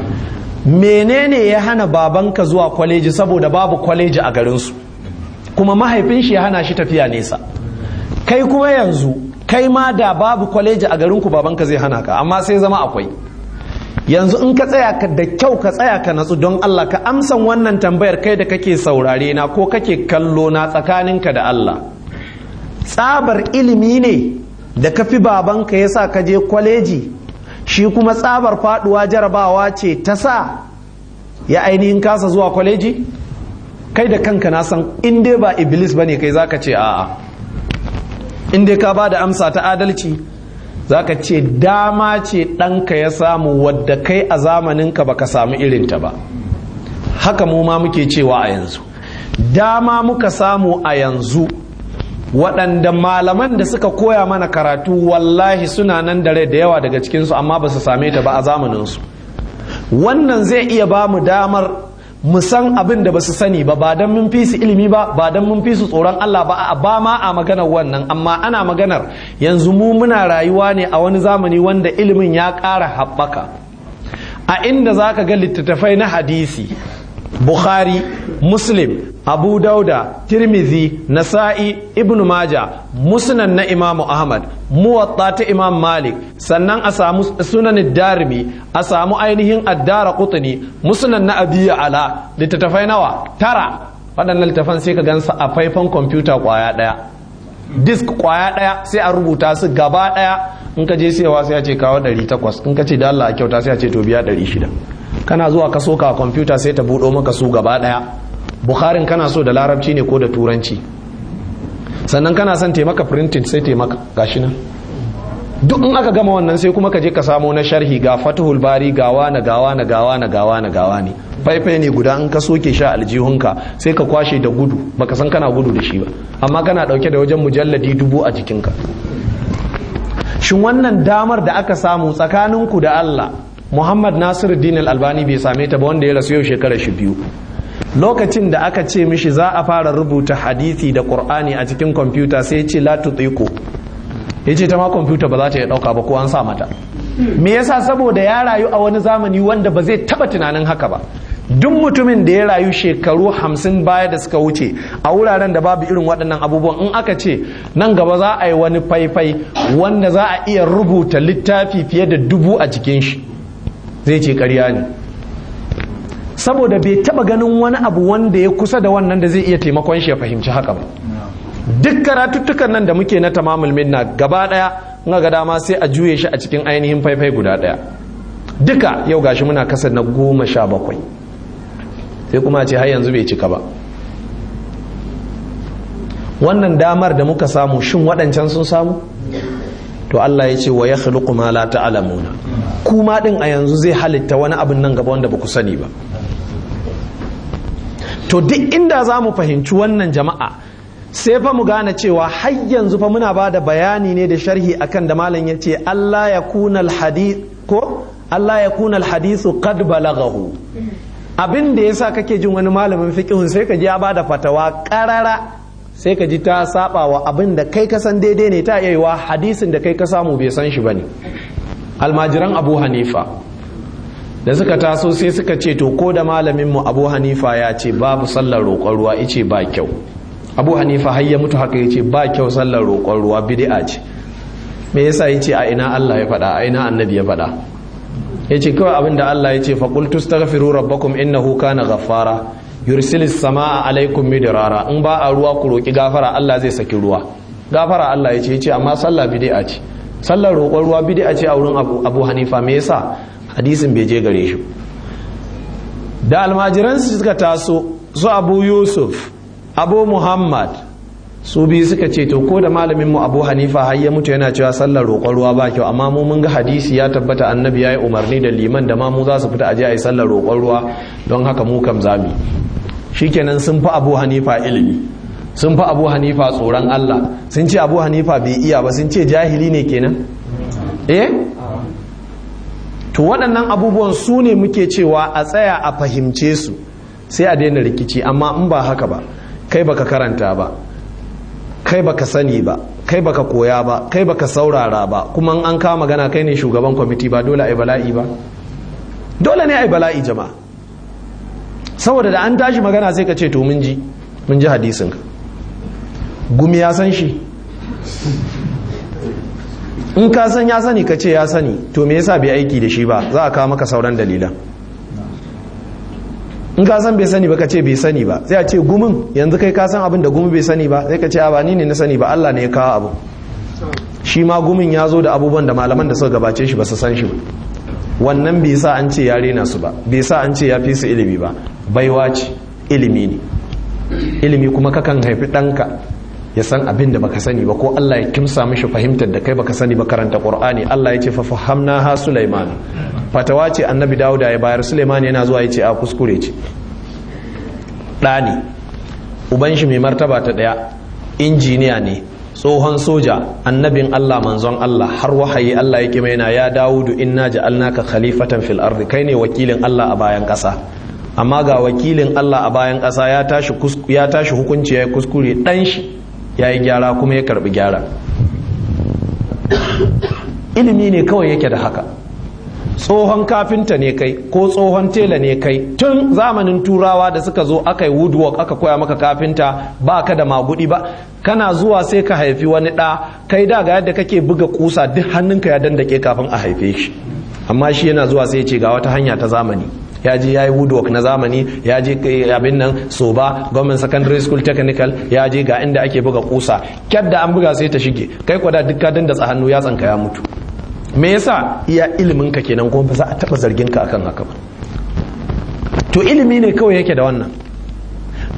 menene ya hana babanka zuwa kwaleji saboda babu kwaleji a garinsu kuma mahaifin shi ya hana shi tafiya nesa kai kuma yanzu kai ma da babu kwaleji a garinku babanka zai hana ka amma sai zama akwai yanzu in ka tsaya ka da kyau ka tsaya ka natsu don Allah ka amsan wannan tambayar kai da kake saurare na ko kake kallo na tsakaninka da Allah tsabar ilimi ne da ka fi babanka ya sa ka je kwaleji shi kuma tsabar faduwa jarabawa ce ta sa ya ainihin kasa zuwa kwaleji kai da kanka na san in dai ba iblis bane kai zaka ce a'a in dai ka ba da amsa ta adalci zaka ce dama ce ɗanka ya samu wadda kai a zamaninka baka samu irinta ba haka mu ma muke cewa a yanzu dama muka samu a yanzu waɗanda malaman da suka koya mana karatu wallahi suna nan da rai da yawa daga cikinsu amma ba su same ta ba a zamaninsu wannan zai iya ba mu damar mu san abin da ba su sani ba ba don mun fi su ilimi ba ba don mun fi su tsoron Allah ba ba ma a maganar wannan amma ana maganar yanzu mu muna rayuwa ne a wani zamani wanda ilimin ya ƙara haɓaka a inda za ka ga littattafai na hadisi bukhari muslim abu dauda tirmizi nasa'i ibn maja musnan na imamu ahmad muwatta ta imam malik sannan a samu sunan darimi a samu ainihin addara kutuni musnan na abiya ala littattafai nawa tara waɗannan littattafan sai ka gansa a faifan kwamfuta kwaya ɗaya disk kwaya ɗaya sai a rubuta su gaba ɗaya in ka je siyawa sai a ce kawo 800 in ka ce da Allah a kyauta sai a ce to biya 600 kana zuwa ka soka a kwamfuta sai ta buɗo maka su gaba ɗaya bukharin kana so da larabci ne ko da turanci sannan kana son taimaka printing sai taimaka gashi nan duk in aka gama wannan sai kuma ka je ka samo na sharhi ga fatihul bari gawa na gawa na gawa na gawa na gawa ne faifai ne guda in ka soke sha aljihunka sai ka kwashe da gudu baka san kana gudu da shi ba amma kana dauke da wajen mujalladi dubu a jikinka shin wannan damar da aka samu tsakaninku da Allah Muhammad Nasiru Din Albani bai same ta ba wanda ya rasu yau shekara shi biyu lokacin da aka ce mishi za a fara rubuta hadisi da Qur'ani a cikin kwamfuta sai ya ce la tutiqu ya ce ta ma kwamfuta ba za ta iya ɗauka ba ko an sa mata me yasa saboda ya rayu a wani zamani wanda ba zai taba tunanin haka ba duk mutumin da ya rayu shekaru hamsin baya da suka wuce a wuraren da babu irin waɗannan abubuwan in aka ce nan gaba za a yi wani faifai wanda za a iya rubuta littafi fiye da dubu a cikin shi zai ce ƙarya ne saboda bai taba ganin wani abu wanda ya kusa da wannan da zai iya taimakon shi ya fahimci haka ba duk karatuttukan nan da muke na tamamul minna gaba daya in ga dama sai a juye shi a cikin ainihin faifai guda daya duka yau gashi muna kasa na goma sha bakwai sai kuma ce har yanzu bai cika ba wannan damar da muka samu shin waɗancan sun samu to Allah ya ce wa ya khluqu ma la ta'lamuna kuma din a yanzu zai halitta wani abin nan gaba wanda ba ku sani ba to duk inda za mu fahimci wannan jama'a sai fa mu gane cewa har yanzu fa muna ba da bayani ne da sharhi akan da malam ya ce Allah ya kuna alhadith ko Allah ya kuna alhadithu qad balaghahu abin da yasa kake jin wani malamin fiqhun sai ka ji ya bada fatawa qarara sai ka ji ta saba wa abin da kai ka san daidai ne ta iya wa hadisin da kai ka samu bai san shi bane almajiran Abu Hanifa da suka taso sai suka ce to ko da malamin mu Abu Hanifa ya ce babu sallar roƙon ruwa ice ba kyau abu hanifa har ya mutu haka ya ce ba kyau sallar roƙon ruwa bid'a ce me yasa ya ce a ina Allah ya faɗa a ina annabi ya faɗa ya ce kawai abin da Allah ya ce faƙul tustaghfiru rabbakum innahu kana ghaffara yursilis samaa alaikum midrara in ba a ruwa ku roƙi gafara Allah zai saki ruwa gafara Allah ya ce ya ce amma sallah bid'a ce sallar roƙon ruwa bid'a ce a wurin abu hanifa me yasa hadisin bai je gare shi da almajiransu suka taso su abu yusuf abu muhammad su biyu suka ce to ko da malamin mu abu hanifa har ya mutu yana cewa sallar roƙon ruwa ba kyau amma mu mun ga hadisi ya tabbata annabi ya yi umarni da liman da ma mu za su fita aje a yi sallar roƙon ruwa don haka mu kam zami shikenan sun fi abu hanifa ilimi sun fi abu hanifa tsoron allah sun ce abu hanifa bai iya ba sun ce jahili ne kenan eh to waɗannan abubuwan su ne muke cewa a tsaya a fahimce su sai a daina rikici amma in ba haka ba kai baka karanta ba kai baka sani ba kai baka koya ba kai baka saurara ba kuma an kawo magana kai ne shugaban kwamiti ba dole ai bala'i ba dole ne ai bala'i jama'a saboda da an tashi magana sai ka ce to mun ji mun ji hadisin ka gumi ya san shi in ka san ya sani ka ce ya sani to me yasa bai aiki da shi ba za a kawo maka sauran dalilan in ka san bai sani ba ka ce bai sani ba sai a ce gumin yanzu kai ka san abin da gumi bai sani ba sai ka ce ba ni ne na sani ba Allah ne ya kawo abu shi ma gumin ya zo da abubuwan da malaman da suka gabace shi ba su san shi ba wannan bai sa an ce ya rena su ba bai sa an ce ya fi su ilimi ba baiwa ce ilimi ne ilimi kuma kakan haifi ɗanka ya san abin da baka sani ba ko Allah ya kimsa mishi fahimtar da kai baka sani ba karanta Qur'ani Allah ya ce fa fahamna ha Sulaiman fatawa ce annabi Dawuda ya bayar Sulaiman yana zuwa ya ce a kuskure ce ɗani uban shi mai martaba ta ɗaya injiniya ne tsohon soja annabin Allah manzon Allah har wahayi Allah ya kima yana ya Dawudu inna ja'alnaka khalifatan fil ardi kai ne wakilin Allah a bayan ƙasa amma ga wakilin Allah a bayan ƙasa ya tashi ya tashi hukunci ya kuskure dan shi ya yi gyara kuma ya karbi gyara ilimi ne kawai yake da haka tsohon kafinta ne kai ko tsohon tela ne kai tun zamanin turawa da suka zo aka yi woodwork aka koya maka kafinta ba ka da magudi ba kana zuwa sai ka haifi wani ɗa kai da ga yadda kake buga kusa duk hannunka ya dandake kafin a haife shi amma shi yana zuwa sai ce ga wata hanya ta zamani ya je ya yi woodwork na zamani ya je abin nan soba government secondary school technical ya je ga inda ake buga kusa kyadda an buga sai ta shige kai kwada duk ka dandatsa hannu ya tsanka ya mutu me yasa iya ilimin ka kenan kuma ba za a taba zargin ka akan haka ba to ilimi ne kawai yake da wannan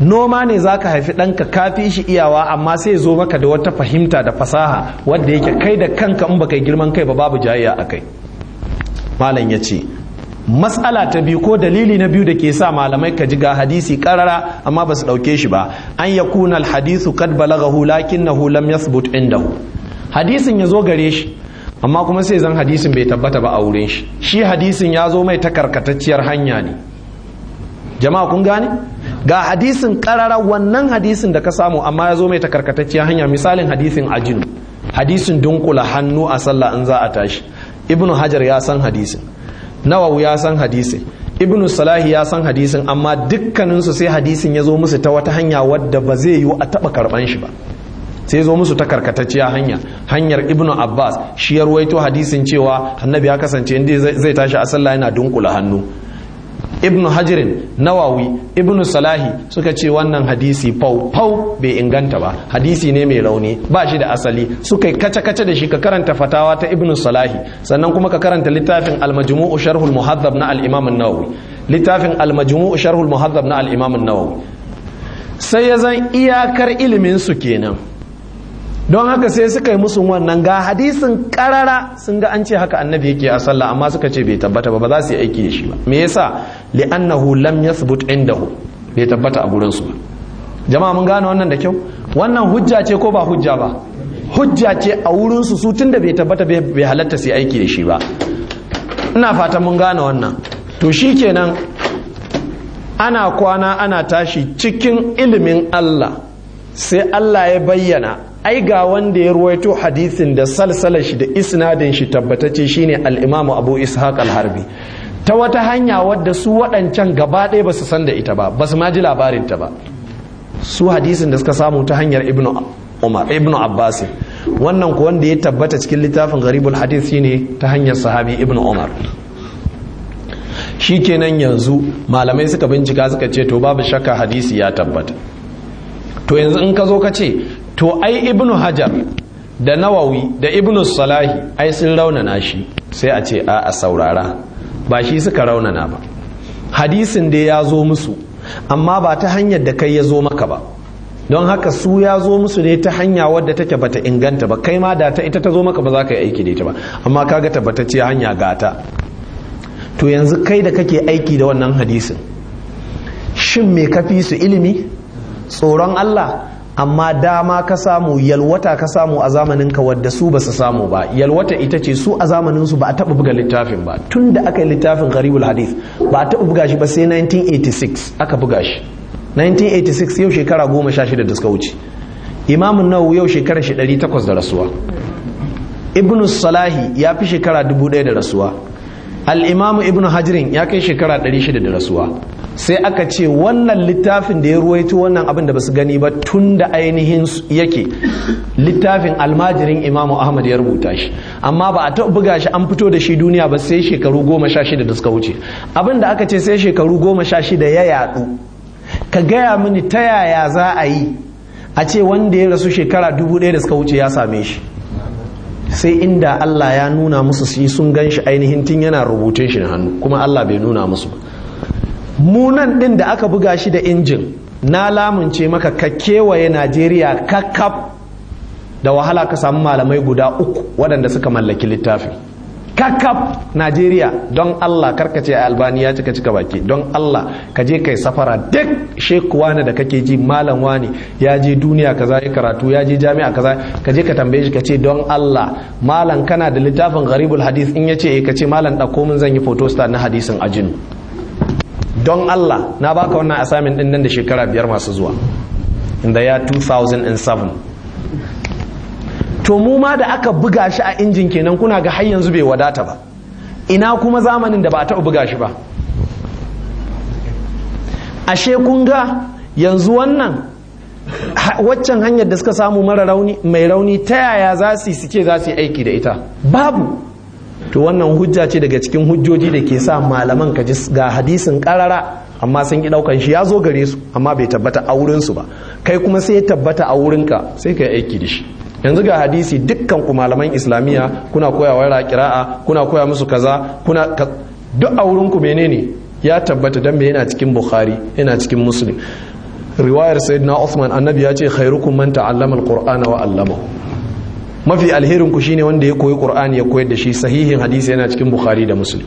noma ne za ka haifi ɗanka kafi shi iyawa amma sai zo maka da wata fahimta da fasaha wadda yake kai da kanka in baka girman kai ba babu jayayya a kai malam ya ce matsala ta biyu ko dalili na biyu da ke sa malamai ka ji ga hadisi karara amma ba su ɗauke shi ba an ya kuna alhadisu kad balagahu lakinnahu lam yathbut indahu hadisin ya zo gare shi amma kuma sai zan hadisin bai tabbata ba a wurin shi shi hadisin ya zo mai ta karkatacciyar hanya ne jama'a kun gane ga hadisin karara wannan hadisin da ka samu amma ya zo mai ta karkatacciyar hanya misalin hadisin ajinu hadisin dunkula hannu a sallah in za a tashi ibnu hajar ya san hadisin nawawi ya san hadisin ibnu salahi ya san hadisin amma dukkaninsu sai hadisin ya zo musu ta wata hanya wadda ba zai yiwu a taba karban shi ba sai zo musu ta karkatacciya hanya hanyar ibnu abbas shi ya ruwaito hadisin cewa annabi ya kasance inda zai tashi a sallah yana dunkula hannu ibnu hajirin nawawi ibnu salahi suka ce wannan hadisi fau fau bai inganta ba hadisi ne mai rauni ba shi da asali suka yi kace kace da shi ka karanta fatawa ta ibnu salahi sannan kuma ka karanta littafin al-majmu'u sharhul muhaddab na al-imam an-nawawi littafin al-majmu'u sharhul muhaddab na al-imam an-nawawi sai ya zan iyakar ilimin su kenan don haka sai suka yi musu wannan ga hadisin karara sun ga an ce haka annabi yake a sallah amma suka ce bai tabbata ba ba za su yi aiki da shi ba me yasa li'annahu lam yathbut indahu bai tabbata a gurin su ba jama'a mun gane wannan da kyau wannan hujja ce ko ba hujja ba hujja ce a wurin su su tunda bai tabbata bai halatta su yi aiki da shi ba ina fatan mun gane wannan to shikenan ana kwana ana tashi cikin ilimin Allah sai Allah ya bayyana ai ga wanda ya ruwaito hadisin da salsalar shi da isnadin shi tabbatacce shine al-Imam Abu Ishaq al-Harbi ta wata hanya wadda su waɗancan gaba ɗaya ba su san da ita ba ba su ma ji labarin ta ba su hadisin da suka samu ta hanyar Ibn Umar Ibn Abbas wannan ko wanda ya tabbata cikin littafin Gharibul Hadith shine ta hanyar sahabi Ibn Umar shikenan yanzu malamai suka bincika suka ce to babu shakka hadisi ya tabbata to yanzu in ka zo ka ce to ai ibnu hajar da nawawi da ibnu salahi ai sun raunana shi sai a ce a saurara ba shi suka raunana ba hadisin da ya zo musu amma ba ta hanyar da kai ya zo maka ba don haka su ya zo musu ne ta hanya wadda take bata inganta ba kai ma da ta ita ta zo maka ba za ka yi aiki da ita ba amma kaga tabbatacce hanya gata to yanzu kai da kake aiki da wannan hadisin shin me kafi su ilimi tsoron Allah amma dama ka samu yalwata ka samu a zamaninka wadda su ba su samu ba yalwata ita ce su a zamaninsu ba a taɓa buga littafin ba tun da aka yi littafin gharibul hadith ba a taɓa buga shi ba sai 1986 aka buga shi 1986 yau shekara goma sha shida da suka wuce imamun nawawi yau shekara shi ɗari takwas da rasuwa ibn salahi ya fi shekara dubu ɗaya da rasuwa al'imamu ibn hajirin ya kai shekara ɗari shida da rasuwa sai aka ce wannan littafin da ya ruwaito wannan abin da basu gani ba tun da ainihin yake littafin almajirin imamu ahmad ya rubuta shi amma ba a taɓa buga shi an fito da shi duniya ba sai shekaru goma sha shida da suka wuce abin da aka ce sai shekaru goma sha shida ya yaɗu ka gaya mini ta yaya za a yi a ce wanda ya rasu shekara dubu ɗaya da suka wuce ya same shi sai inda Allah ya nuna musu su sun gan shi ainihin tun yana rubutun shi na hannu kuma Allah bai nuna musu ba munan din da aka buga shi da injin na lamunce maka ka kewaye Najeriya kakkaf da wahala ka samu malamai guda uku waɗanda suka mallaki littafin kakkaf Najeriya don Allah karkace a albani ya cika cika baki don Allah ka je kai safara duk sheku wani da kake ji malam wani ya je duniya kaza ya karatu ya je jami'a kaza ka je ka tambaye shi ka ce don Allah malam kana da littafin gharibul hadith in ya ce ka ce malam ɗauko min zan yi photostat na hadisin ajinu don Allah na baka wannan assignment din nan da shekara biyar masu zuwa in the year 2007 to mu ma da aka buga shi a injin kenan kuna ga har yanzu bai wadata ba ina kuma zamanin da ba a taɓa buga shi ba ashe kun ga yanzu wannan waccan hanyar da suka samu mara rauni mai rauni ta yaya za su yi suke za su yi aiki da ita babu to wannan hujja ce daga cikin hujjoji da ke sa malaman ka ji ga hadisin karara amma sun ki daukan shi ya zo gare su amma bai tabbata a wurin su ba kai kuma sai ya tabbata a wurinka sai ka yi aiki da shi yanzu ga hadisi dukkan ku malaman islamiyya kuna koya wa kira'a kuna koya musu kaza kuna duk a wurin ku menene ya tabbata dan me yana cikin bukhari yana cikin muslim riwayar sayyidina Uthman annabi ya ce khairukum man ta'allama alqur'ana wa 'allamahu mafi alherin ku shine wanda ya koyi qur'ani ya koyar da shi sahihin hadisi yana cikin bukhari da muslim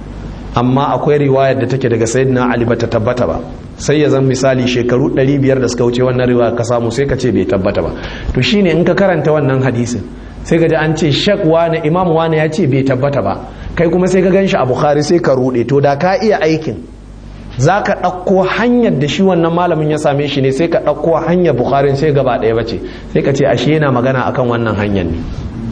amma akwai riwayar da take daga sayyidina ali bata tabbata ba sai ya zan misali shekaru 500 da suka wuce wannan riwaya ka samu sai ka ce bai tabbata ba to shine in ka karanta wannan hadisin sai ka ji an ce shak wani imam wani ya ce bai tabbata ba kai kuma sai ka gan shi a bukhari sai ka rude to da ka iya aikin za ka ɗauko hanyar da shi wannan malamin ya same shi ne sai ka ɗauko hanyar bukharin sai gaba ɗaya bace sai ka ce ashe yana magana akan wannan hanyar ne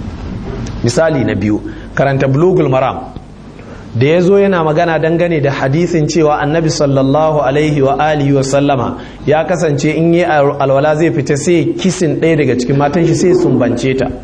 misali na biyu karanta bulugul maram da ya zo yana magana dangane da hadisin cewa annabi sallallahu alaihi wa alihi wa sallama ya kasance in yi alwala zai fita sai kisin ɗaya daga cikin matan shi sai sumbance ta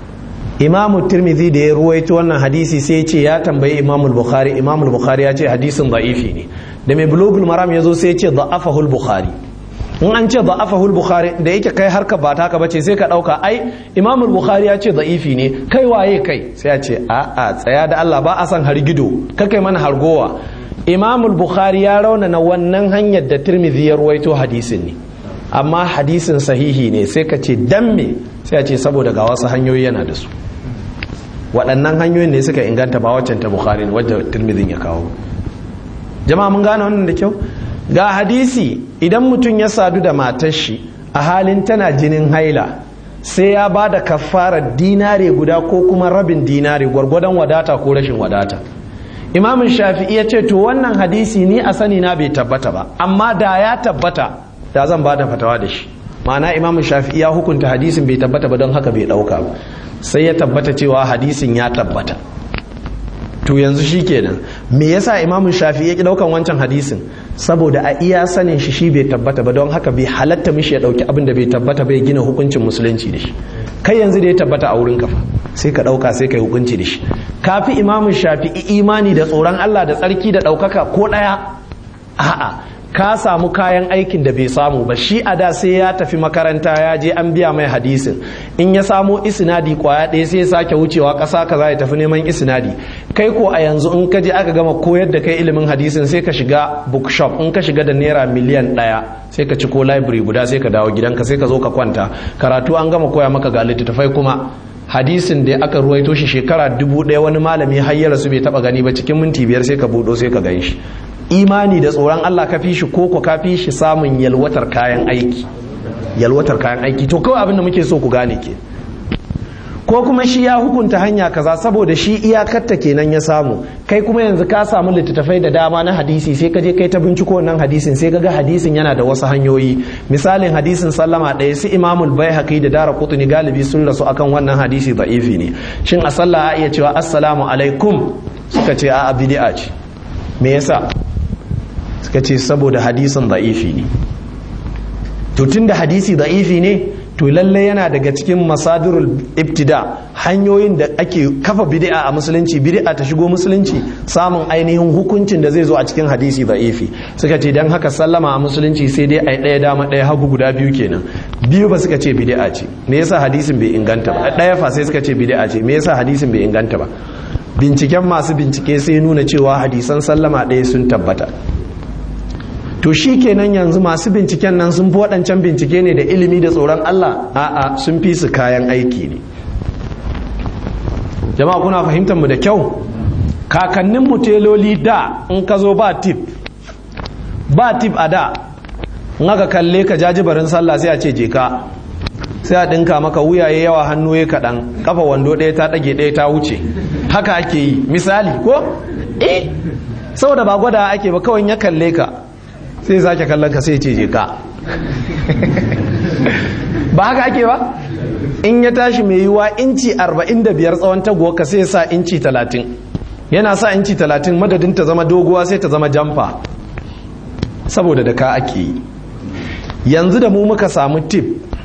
imamu tirmidhi da ya ruwaito wannan hadisi sai ce ya tambayi imamu bukhari imamu bukhari ya ce hadisin da'ifi ne da mai bulugul maram ya zo sai ce da'afahu bukhari in an ce da'afahu bukhari da yake kai harka ba taka bace sai ka dauka ai imamu bukhari ya ce da'ifi ne kai waye kai sai ya ce a a tsaya da Allah ba a san hargido ka kai mana hargowa imamu bukhari ya raunana wannan hanyar da tirmidhi ya ruwaito hadisin ne amma hadisin sahihi ne sai ka ce dan me sai ya ce saboda ga wasu hanyoyi yana da su waɗannan hanyoyin ne suka inganta ba waccan ta bukhari wadda tirmidhin ya kawo jama'a mun gane wannan da kyau ga hadisi idan mutum ya sadu da matar shi a halin tana jinin haila sai ya ba da kafarar dinare guda ko kuma rabin dinare gwargwadon wadata ko rashin wadata imamin shafi'i ya ce to wannan hadisi ni a sani na bai tabbata ba amma da ya tabbata da zan ba da fatawa da shi ma'ana imamin shafi'i ya hukunta hadisin bai tabbata ba don haka bai dauka ba sai ya tabbata cewa hadisin ya tabbata to yanzu shi kenan me yasa imamun shafi ya ki daukan wancan hadisin saboda a iya sanin shi shi bai tabbata ba don haka bai halatta mishi ya dauki abin da bai tabbata bai gina hukuncin musulunci da shi kai yanzu da ya tabbata a wurin kafa sai ka dauka sai ka yi hukunci da shi kafi imamun shafi imani da tsoron Allah da tsarki da daukaka ko daya a'a ka samu kayan aikin da bai samu ba shi a da sai ya tafi makaranta ya je an biya mai hadisin in ya samo isnadi kwaya ɗaya sai ya sake wucewa ƙasa kaza ya tafi neman isnadi kai ko a yanzu in ka je aka gama koyar da kai ilimin hadisin sai ka shiga bookshop in ka shiga da naira miliyan ɗaya sai ka ci ko library guda sai ka dawo gidanka sai ka zo ka kwanta karatu an gama koya maka ga littattafai kuma hadisin da aka ruwaito shi shekara dubu ɗaya wani malami har ya rasu bai taɓa gani ba cikin minti biyar sai ka buɗo sai ka gan shi imani da tsoron Allah ka fi shi ko ko ka fi shi samun yalwatar kayan aiki yalwatar kayan aiki to kawai abin da muke so ku gane ke ko kuma shi ya hukunta hanya kaza saboda shi iyakarta kenan ya samu kai kuma yanzu ka samu littattafai da dama na hadisi sai ka je kai ta binciko wannan hadisin sai ka ga hadisin yana da wasu hanyoyi misalin hadisin sallama ɗaya su imamul baihaqi da dara kutuni galibi sun rasu akan wannan hadisi da'ifi ne shin a sallah a iya cewa assalamu alaikum suka ce a bid'a ce me yasa suka ce saboda hadisin da'ifi ne to tunda hadisi da'ifi ne to lalle yana daga cikin masadirul ibtida hanyoyin da ake kafa bid'a a musulunci bid'a ta shigo musulunci samun ainihin hukuncin da zai zo a cikin hadisi da'ifi suka ce dan haka sallama a musulunci sai dai ai ɗaya dama ɗaya hagu guda biyu kenan biyu ba suka ce bid'a ce me yasa hadisin bai inganta ba ɗaya fa sai suka ce bid'a ce me yasa hadisin bai inganta ba binciken masu bincike sai nuna cewa hadisan sallama ɗaya sun tabbata to shi kenan yanzu masu binciken nan sun fi waɗancan bincike ne da ilimi da tsoron Allah a'a sun fi su kayan aiki ne jama'a kuna fahimtar mu da kyau kakannin muteloli da in ka zo ba tip ba tip a da in aka kalle ka jajibarin sallah sai a ce je ka sai a ɗinka maka wuyaye yawa hannu ya kaɗan kafa wando ɗaya ta ɗage ɗaya ta wuce haka ake yi misali ko eh saboda ba gwada ake ba kawai ya kalle ka sai sake kallon ka sai ce je ka ba haka ake ba in ya tashi mai yiwa inci 45 tsawon taguwa ka sai sa inci 30 yana sa inci 30 madadin ta zama doguwa sai ta zama jamfa saboda da ka ake yi yanzu da mu muka samu tip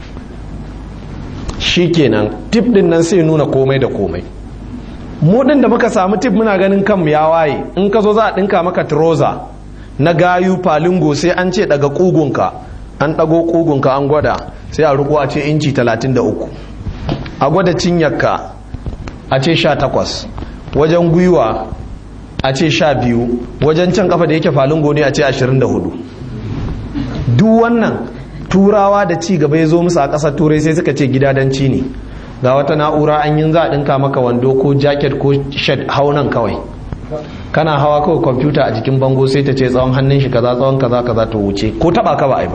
shikenan tip din nan sai nuna komai da komai mu din da muka samu tip muna ganin kanmu ya waye in ka zo za a dinka maka trouser na gayu falingo sai an ce daga kugunka an dago kugunka an gwada sai a riko a ce inci 33 a gwada cinyarka a ce 18 wajen gwiwa a ce 12 wajen can kafa da yake falingo ne a ce 24 duk wannan turawa da ci gaba ya zo musu a ƙasar turai sai suka ce gidadanci ne ga wata na'ura an yi za a ɗinka maka wando ko jacket ko shed haunan kawai kana hawa kawai kwamfuta a jikin bango sai ta ce tsawon hannun shi kaza tsawon kaza kaza ta wuce ko taba ka ba ai ba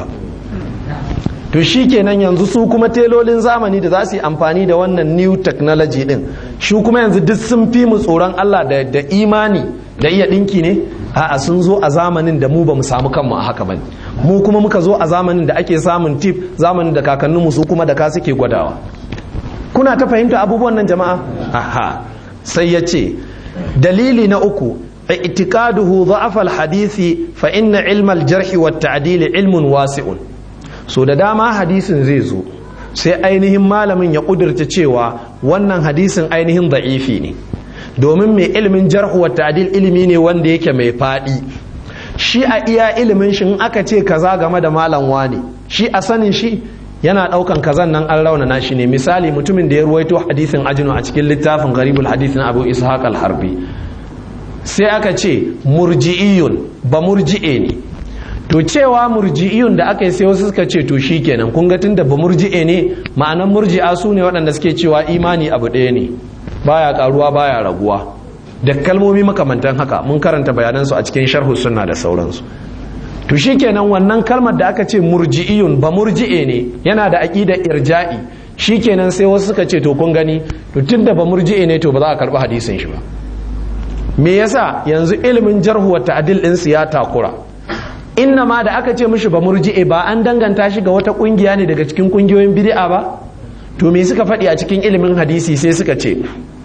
to shi kenan yanzu su kuma telolin zamani da za su yi amfani da wannan new technology din shi kuma yanzu duk sun fi mu tsoron Allah da, da imani da iya dinki ne a'a sun zo a zamanin da mu ba mu samu kanmu a haka bane mu kuma muka zo a zamanin da ake samun tip zamanin da kakanninmu su kuma da ka suke gwadawa kuna ta fahimta abubuwan nan jama'a aha sai ya ce dalili na uku i'tikaduhu dha'af al-hadisi fa inna ilma al-jarh wa at-ta'dil ilmun wasi'un so da dama hadisin zai zo sai ainihin malamin ya kudurta cewa wannan hadisin ainihin da'ifi ne domin mai ilimin jarh wa ta'dil ilimi ne wanda yake mai fadi shi a iya ilimin shi in aka ce kaza game da malam wani shi a sanin shi yana daukan kazan nan an raunana shi ne misali mutumin da ya ruwaito hadisin ajinu a cikin littafin garibul hadisin abu ishaq al-harbi sai aka ce murji'iyun ba murji'e ne to cewa murji'iyun da aka yi sai wasu suka ce to shikenan kun ga tunda ba murji'e ne ma'anan murji'a su ne waɗanda suke cewa imani abu ɗaya ne baya karuwa baya raguwa da kalmomi makamantan haka mun karanta bayanansu a cikin sharhu sunna da sauransu to shikenan wannan kalmar da aka ce murji'iyun ba murji'e ne yana da aqida irja'i shikenan sai wasu suka ce to kun gani to tunda ba murji'e ne to ba za a karbi hadisin shi ba me yasa yanzu ilimin jarhu wa ta'dil din su ya takura inna ma da aka ce mishi ba murji'e ba an danganta shi ga wata kungiya ne daga cikin kungiyoyin bid'a ba to me suka faɗi a cikin ilimin hadisi sai suka ce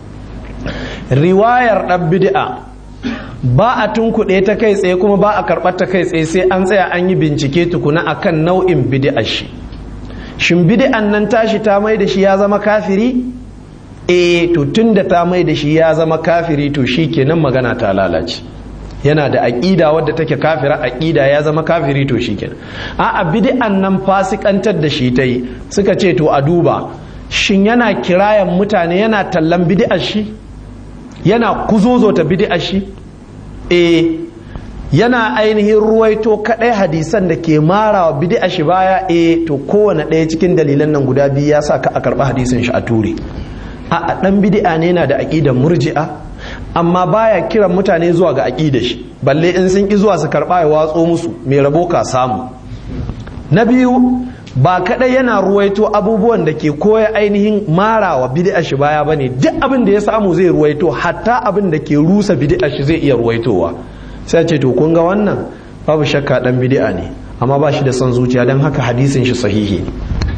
riwayar ɗan bid'a ba a tunkuɗe ta kai tsaye kuma ba a karɓar ta kai tsaye sai an tsaya an yi bincike tukuna akan nau'in bid'ar shi shin bid'an nan tashi ta mai da shi ya zama kafiri eh to tunda ta mai da shi ya zama kafiri to shi kenan magana ta lalace yana da aƙida wadda take kafira aƙida ya zama kafiri to shi kenan a'a bid'an nan fasikantar da shi ta yi suka ce to a duba shin yana kirayan mutane yana tallan bid'ar shi yana kuzozota bid'ar shi eh yana ainihin ruwaito kadai hadisan da ke marawa bid'a shi baya eh to kowane ɗaya cikin dalilan nan guda biyu ya sa ka a karɓi hadisin shi a ture a dan bid'a ne yana da aqidar murji'a amma baya kiran mutane zuwa ga aqidar shi balle in sun ki zuwa su karɓa ya watso musu mai rabo ka samu na biyu ba kadai yana ruwaito abubuwan da ke koya ainihin marawa bid'a shi baya bane duk abin da ya samu zai ruwaito hatta abin da ke rusa bid'a shi zai iya ruwaitowa sai ce to kun ga wannan babu shakka dan bid'a ne amma ba shi da son zuciya don haka hadisin shi sahihi ne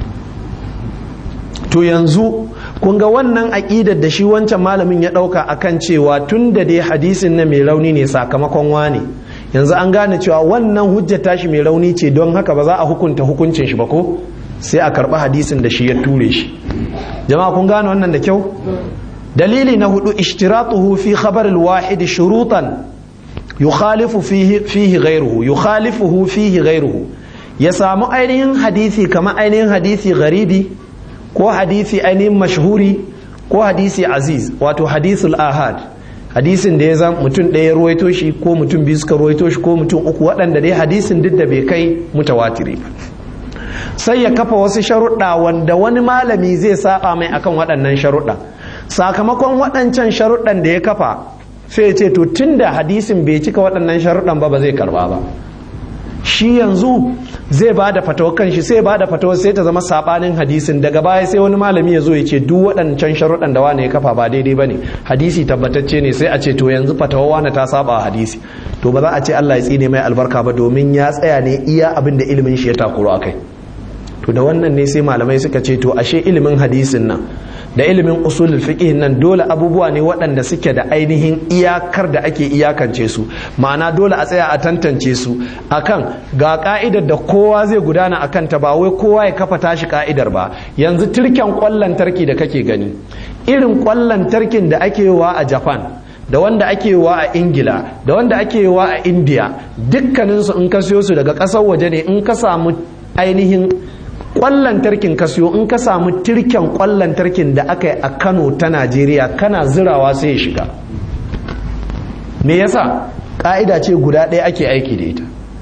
to yanzu kun ga wannan aƙidar da shi wancan malamin ya ɗauka akan cewa tun da dai hadisin na mai rauni ne sakamakon wane yanzu an gane cewa wannan hujja tashi mai rauni ce don haka ba za a hukunta hukuncin shi ba ko sai a karɓi hadisin da shi ya ture shi jama'a kun gane wannan da kyau dalili na hudu ishtiratuhu fi khabar al-wahid shurutan yukhalifu fihi fihi ghayruhu yukhalifuhu fihi ghayruhu ya samu ainihin hadisi kamar ainihin hadisi garibi ko hadisi ainihin mashhuri ko hadisi aziz wato hadisul ahad hadisin da ya zama mutum ɗaya ruwaito shi ko mutum biyu suka ruwaito shi ko mutum uku waɗanda dai hadisin duk da bai kai mutawatiri sai ya kafa wasu sharuɗa wanda wani malami zai saba mai akan waɗannan sharuɗa sakamakon waɗancan sharuɗan da ya kafa sai ya ce to tunda hadisin bai cika waɗannan sharuɗan ba ba zai karba ba shi yanzu zai ba da fatawa kan shi sai ba da fatawa sai ta zama sabanin hadisin daga baya sai wani malami ya zo ya ce duk waɗancan sharuɗan da wani ya kafa ba daidai ba ne hadisi tabbatacce ne sai a ce to yanzu fatawa wani ta saba hadisi to ba za a ce Allah ya tsine mai albarka ba domin ya tsaya ne iya abin da ilimin shi ya takuru a kai to da wannan ne sai malamai suka ce to ashe ilimin hadisin nan da ilimin usulul fiqh nan dole abubuwa ne waɗanda suke da ainihin iyakar da ake iyakance su ma'ana dole a tsaya a tantance su akan ga ka'idar da kowa zai gudana akan ta ba wai kowa ya kafa tashi ka'idar ba yanzu turken kwallon tarki da kake gani irin kwallon tarkin da ake wa a Japan da wanda ake wa a ingila da wanda ake wa a india dukkaninsu in ka siyo su daga ƙasar waje ne in ka samu ainihin kwallon tarkin ka siyo in ka samu tirken kwallon tarkin da aka yi a kano ta najeriya kana zirawa sai ya shiga me yasa ka'ida ce guda ɗaya ake aiki da ita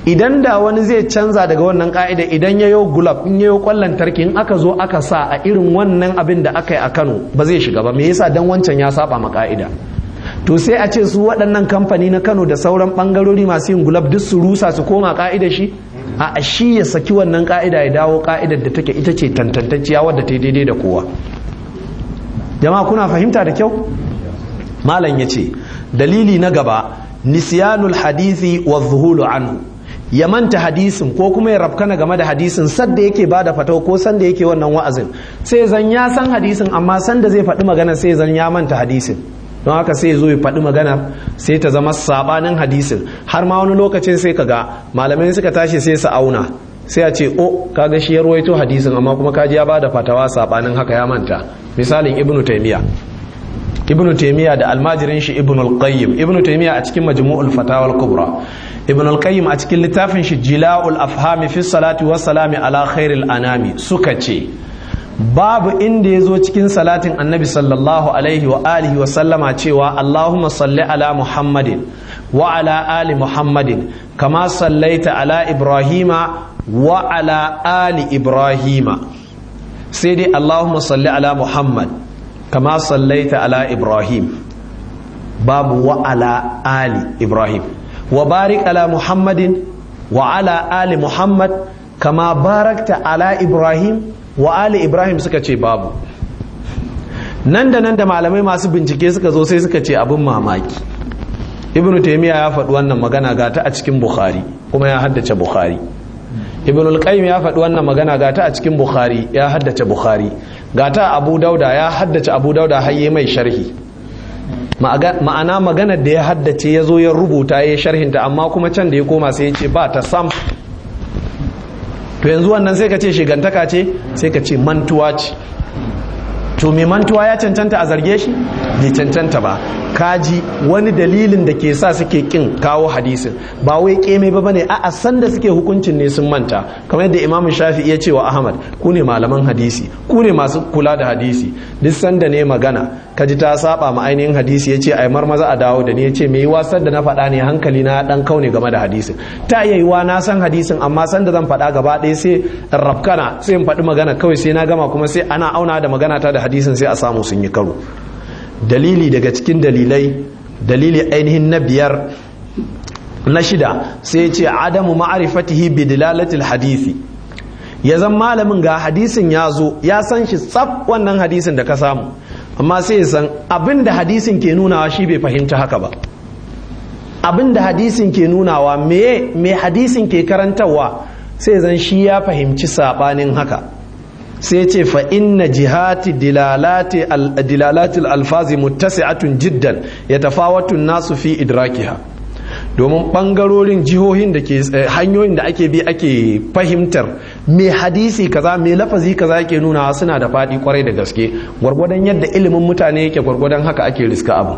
idan da wani zai canza daga wannan ka'ida idan yayo gulab in yayo kwallon tarki in aka zo aka sa a irin wannan abin da aka yi a Kano ba zai shiga ba me yasa dan wancan ya saba ma ka'ida to sai a ce su waɗannan kamfani na Kano da sauran bangarori masu yin gulab duk su rusa su koma ka'ida shi a shi ya saki wannan ka'ida ya dawo ka'idar da take ita ce tantantacciya wadda ta daidai da kowa jama'a kuna fahimta da kyau malam ya ce dalili na gaba nisyanul hadisi wa zuhulu anhu ya manta hadisin ko kuma ya rafkana game da hadisin sadda yake ba da fatau ko sanda yake wannan wa'azin sai zan ya san hadisin amma sanda zai faɗi magana sai zan ya manta hadisin don haka sai zo ya faɗi magana sai ta zama sabanin hadisin har ma wani lokacin sai kaga malamai suka tashi sai su auna sai a ce o kaga shi ya ruwaito hadisin amma kuma kaji ya ba da fatawa sabanin haka ya manta misalin ibnu taymiya ibnu taymiya da almajirin shi ibnu al-qayyim ibnu taymiya a cikin majmu'ul fatawa al-kubra ibnu al-qayyim a cikin littafin shi jila'ul afhami fi salati wa salami ala khairil anami suka ce babu inda ya zo cikin salatin annabi sallallahu alaihi wa alihi wa sallama cewa allahumma salli ala muhammadin wa ala ali muhammadin kama sallaita ala ibrahima wa ala ali ibrahima sai dai allahumma salli ala muhammad kama sallaita ala ibrahim babu wa ala ali ibrahim wa barik ala muhammadin wa ala ali muhammad kama barakta ala ibrahim wa ali ibrahim suka ce babu nan da nan da malamai masu bincike suka zo sai suka ce abin mamaki ibnu taimiyya ya faɗi wannan magana gata a cikin bukhari kuma ya haddace bukhari ibn al-qayyim ya faɗi wannan magana gata a cikin bukhari ya haddace bukhari gata abu dauda ya haddace abu dauda har yi mai sharhi ma'ana maganar da ya haddace ya zo ya rubuta ya sharhinta amma kuma can da ya koma sai ya ce ba ta sam to yanzu wannan sai ka ce shigantaka ce sai ka ce mantuwa ce to mai mantuwa ya cancanta a zarge shi bai cancanta ba kaji wani dalilin da ke sa suke kin kawo hadisin ba wai keme ba bane a san da suke hukuncin ne sun manta kamar yadda imamu shafi ya ce wa ahmad ku ne malaman hadisi ku ne masu kula da hadisi duk sanda ne magana kaji ta saba ma ainihin hadisi ya ce ai marmaza a dawo da ni ya ce me wasar da na faɗa ne hankali na dan kaune game da hadisin ta iya yiwa na san hadisin amma sanda zan faɗa gaba ɗaya sai rafkana sai in faɗi magana kawai sai na gama kuma sai ana auna da magana ta da hadisin sai a samu sun yi karo dalili daga cikin dalilai dalili ainihin na biyar na shida sai ya ce adamu ma'arifatihi bi dilalatil hadisi ya zan malamin ga hadisin ya zo ya san shi tsaf wannan hadisin da ka samu amma sai ya san abin da hadisin ke nunawa shi bai fahimta haka ba abin da hadisin ke nunawa me me hadisin ke karantarwa sai zan shi ya fahimci sabanin haka sai ce fa inna jihati dilalati alfazi muttasi'atun jiddan ya tafawatun nasu fi idrakiha domin bangarorin jihohin da ke hanyoyin da ake bi ake fahimtar me hadisi kaza me lafazi kaza yake nuna suna da faɗi kwarai da gaske gwargwadon yadda ilimin mutane yake gwargwadon haka ake riska abu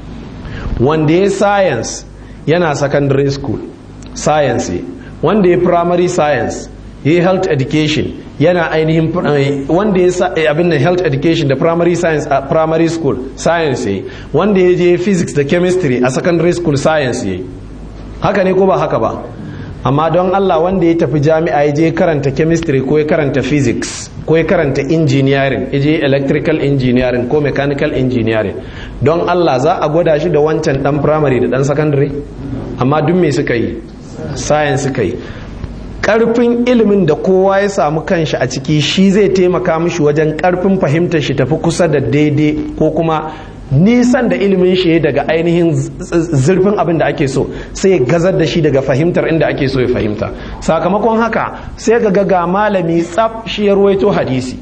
wanda ya science yana secondary school science wanda ya primary science ya yi health education yana ainihin wanda ya sa abin da health education da primary science a primary school science yayi wanda ya je physics da chemistry a secondary school science yayi haka ne ko ba haka ba amma don Allah wanda ya tafi jami'a ya je karanta chemistry ko ya karanta physics ko ya karanta engineering ya je electrical engineering ko mechanical engineering don Allah za a gwada shi da wancan dan primary da dan secondary amma duk me suka yi science suka yi karfin ilimin da kowa ya samu kanshi a ciki shi zai taimaka mishi wajen karfin fahimtar shi tafi kusa da daidai ko kuma nisan da ilimin shi daga ainihin zurfin abin da ake so sai ya gazar da shi daga fahimtar inda ake so ya fahimta sakamakon haka sai ga ga malami tsaf shi ya ruwaito hadisi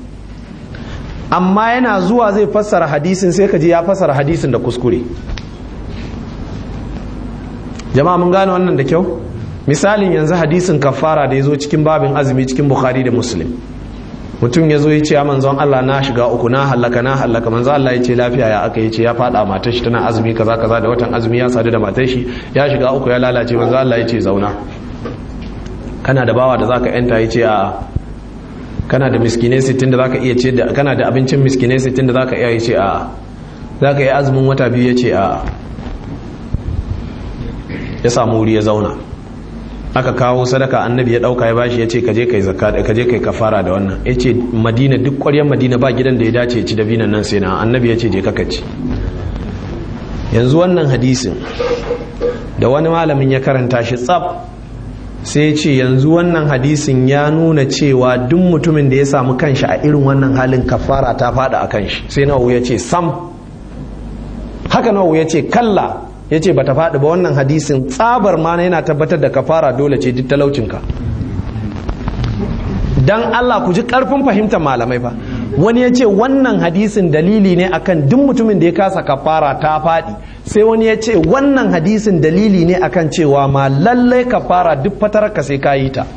amma yana zuwa zai fassara hadisin sai ka ji ya fassara hadisin da kuskure jama'a mun gane wannan da kyau misalin yanzu hadisin kafara da ya zo cikin babin azumi cikin bukhari da muslim mutum ya zo ya ce manzon Allah na shiga uku na hallaka na hallaka manzon Allah ya ce lafiya ya aka ce ya fada matar shi tana azumi kaza kaza da watan azumi ya sadu da matar shi ya shiga uku ya lalace manzon Allah ya ce zauna kana da bawa da zaka yanta ya ce a kana da miskinai sittin da zaka iya ce da kana da abincin miskinai sittin da zaka iya ya ce a zaka yi azumin wata biyu ya ce a ya samu wuri ya zauna aka kawo sadaka annabi ya dauka ya bashi ya ce kaje kai zakka kaje kai kafara da wannan ya ce madina duk ƙwaryar madina ba gidan da ya dace ya ci dabinan nan sai na annabi ya ce je kaka ci yanzu wannan hadisin da wani malamin ya karanta shi tsab sai ce yanzu wannan hadisin ya nuna cewa duk mutumin da ya samu kanshi a irin wannan halin kafara ta fada a kanshi sai nawa ya ce sam haka nawa ya ce kalla ya ce bata faɗi ba wannan hadisin tsabar ma yana tabbatar da kafara dole ce duk talaucinka dan Allah ku ji karfin fahimtar malamai fa wani ya ce wannan hadisin dalili ne akan duk mutumin da ya kasa kafara ta faɗi sai wani ya ce wannan hadisin dalili ne akan cewa ma lallai kafara duk fatararka sai ka yi ta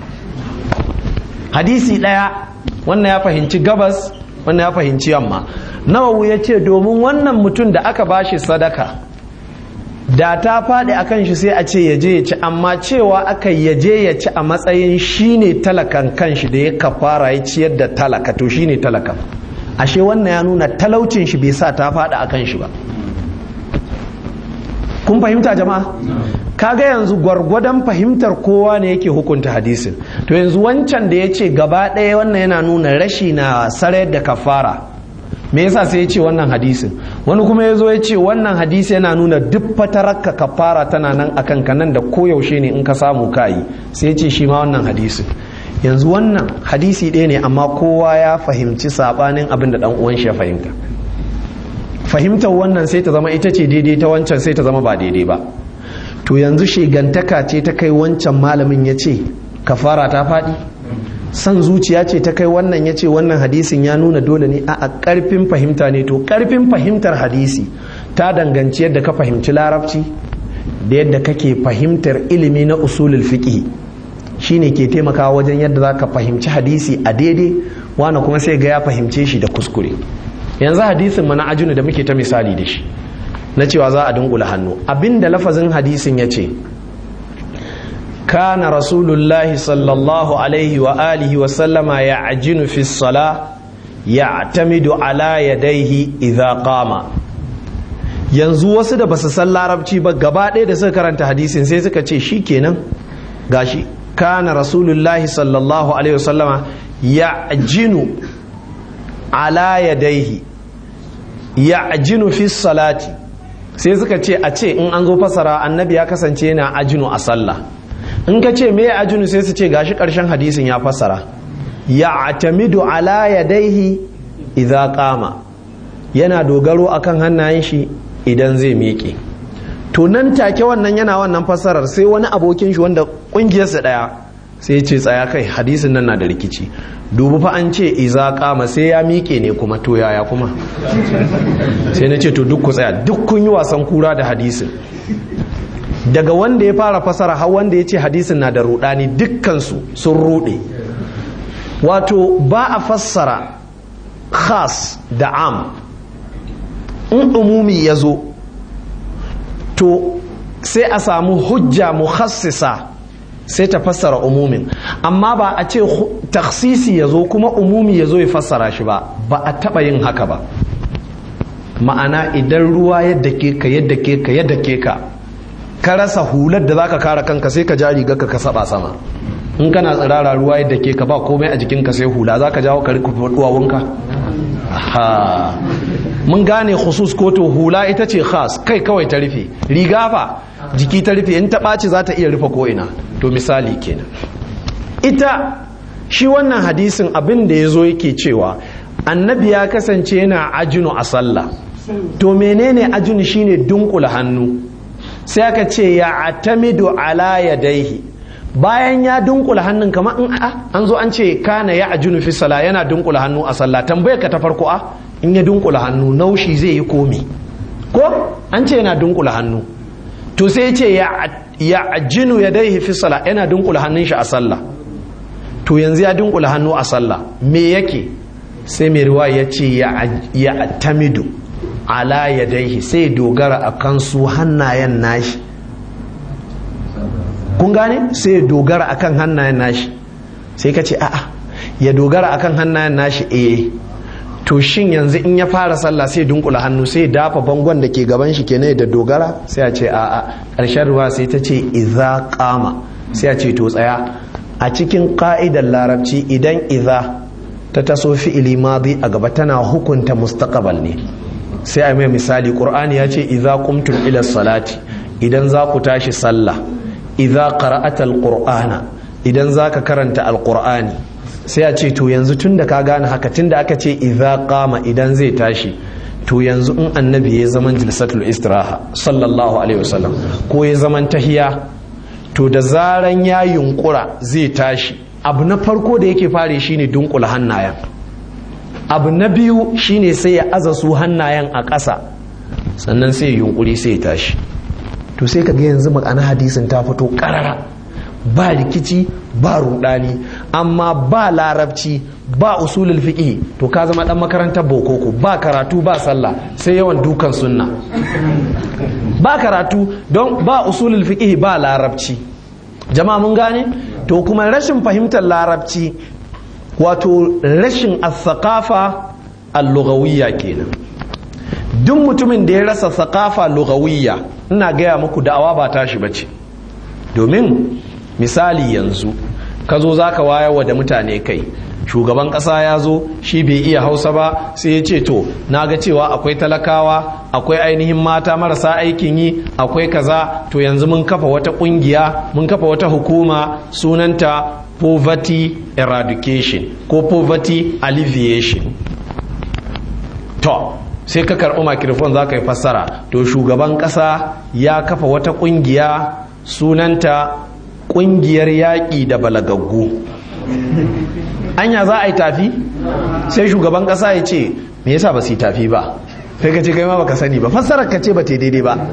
hadisi ɗaya wannan ya fahimci gabas wannan ya fahimci yamma nawawu ya ce domin wannan mutum da aka bashi sadaka da ta faɗi akan shi sai a ce ya je ya ci amma cewa aka ya je ya ci a matsayin shine talakan kanshi da ya kafara ya ciyar da talaka to shine talaka ashe wannan ya nuna talaucin shi bai sa ta faɗi akan shi ba kun fahimta jama'a kaga yanzu gwargwadon fahimtar kowa ne yake hukunta hadisin to yanzu wancan da ya ce gaba ɗaya wannan yana nuna rashi na sarayar da kafara me yasa sai ya ce wannan hadisin wani kuma ya zo ya ce wannan hadisi yana nuna duk fatararka kafara tana nan akan ka nan da koyaushe ne in ka samu kayi sai ya ce shi ma wannan hadisin yanzu wannan hadisi ɗaya ne amma kowa ya fahimci sabanin abin da dan uwan shi ya fahimta fahimtar wannan sai ta zama ita ce daidai ta wancan sai ta zama ba daidai ba to yanzu shegantaka ce ta kai wancan malamin ya ce kafara ta faɗi san zuciya ce ta kai wannan ya ce wannan hadisin ya nuna dole ne a ƙarfin fahimta ne to ƙarfin fahimtar hadisi ta danganci yadda ka fahimci larabci da yadda kake fahimtar ilimi na usulul fiqh shine ke taimakawa wajen yadda za ka fahimci hadisi a daidai wani kuma sai ga ya fahimce shi da kuskure yanzu hadisin mana ajinu da muke ta misali da shi na cewa za a dunkula hannu abinda lafazin hadisin ya ce kana rasulullahi sallallahu alaihi wa alihi wa sallama ya ajinu fi sala ya tamidu ala yadaihi idha qama yanzu wasu da basu san larabci ba gaba ɗaya da suka karanta hadisin sai suka ce shi kenan gashi kana rasulullahi sallallahu alaihi wa sallama ya ajinu ala yadaihi ya ajinu fi salati sai suka ce a ce in an zo fasara annabi ya kasance yana ajinu a sallah in ka ce me ajinu sai su ce gashi karshen hadisin ya fasara ya atamidu ala yadaihi idza qama yana dogaro akan hannayen shi idan zai miƙe to nan take wannan yana wannan fasarar sai wani abokin shi wanda kungiyarsa daya sai ce tsaya kai hadisin nan na da rikici dubu fa an ce iza kama sai ya miƙe ne kuma to yaya kuma sai na ce to duk ku tsaya duk kun yi wasan kura da hadisin daga wanda ya fara fasara har wanda ya ce hadisin na da rudani dukkansu sun rude wato ba a fassara khas da am in umumi ya zo to sai a samu hujja mukhassisa sai ta fassara umumin amma ba a ce taksisi ya zo kuma umumi ya zo ya fassara shi ba ba a taɓa yin haka ba ma'ana idan ruwa yadda ke ka yadda ke ka yadda ke ka ka rasa hular da zaka kare kanka sai ka ja riga ka saba sama in kana tsirara ruwa yadda ke ka ba komai a jikinka sai hula zaka jawo ka rika duwawunka ha mun gane khusus ko to hula ita ce khas kai kawai ta rufe riga fa jiki ta rufe in ta ɓaci za ta iya rufe ko'ina to misali kenan ita shi wannan hadisin abin da ya zo yake cewa annabi ya kasance yana ajinu a sallah to menene ajinu shine dunkula hannu sai aka ce ya atamidu ala yadaihi bayan ya dunkula hannun kamar in an zo an ce kana ya ajinu fi sala yana dunkula hannu a sallah tambayar ka ta farko a in ya dunkula hannu naushi zai yi komi ko an ce yana dunkula hannu to sai ce ya ajinu ya dai fi sala yana dunkula hannun shi a sallah to yanzu ya dunkula hannu a sallah me yake sai mai ruwa ya ce ya tamidu ala ya daihi sai dogara a kan su hannayen nashi kun gane sai dogara a kan hannayen nashi sai ka ce a'a ya dogara a kan hannayen nashi eh to shin yanzu in ya fara sallah sai dunkula hannu sai dafa bangon da ke gaban shi kenan da dogara sai a ce a'a ƙarshen ruwa sai ta ce iza kama sai a ce to tsaya a cikin ka'idar larabci idan iza ta taso fi'ili madi a gaba tana hukunta mustaqbal ne sai a mai misali qur'ani ya ce idza qumtum ila salati idan za ku tashi sallah idza qara'ata alqur'ana idan za ka karanta alqur'ani sai a ce to yanzu tunda ka gane haka tunda aka ce idza qama idan zai tashi to yanzu in annabi ya zaman jilsatul istiraha sallallahu alaihi wasallam ko ya zaman tahiya to da zaran ya yunkura zai tashi abu na farko da yake fare shine dunkula hannayen abu na biyu shine sai ya aza su hannayen a ƙasa sannan sai ya yunkuri sai ya tashi to sai ka ga yanzu ma'ana hadisin ta fito ƙarara ba rikici ba rudani amma ba larabci ba usulul fiqh to ka zama dan makarantar bokoko ba karatu ba sallah sai yawan dukan sunna ba karatu don ba usulul fiqh ba larabci jama'a mun gane to kuma rashin fahimtar larabci wato rashin as-saqafa al-lughawiyya kenan duk mutumin da ya rasa saqafa lughawiyya ina gaya muku da'awa ba tashi bace domin misali yanzu ka zo za ka wayarwa da mutane kai shugaban ƙasa ya zo shi bai iya hausa ba sai ya ce to na ga cewa akwai talakawa akwai ainihin mata marasa aikin yi akwai kaza to yanzu mun kafa wata ƙungiya mun kafa wata hukuma sunanta poverty eradication ko poverty alleviation to sai ka karɓi makirfon za ka yi fassara to shugaban ƙasa ya kafa wata ƙungiya sunanta kungiyar yaƙi da balagaggu anya za a yi tafi sai shugaban ƙasa ya ce me yasa ba su yi tafi ba sai ka ce kai ma baka sani ba fassarar ka ce ba ta daidai ba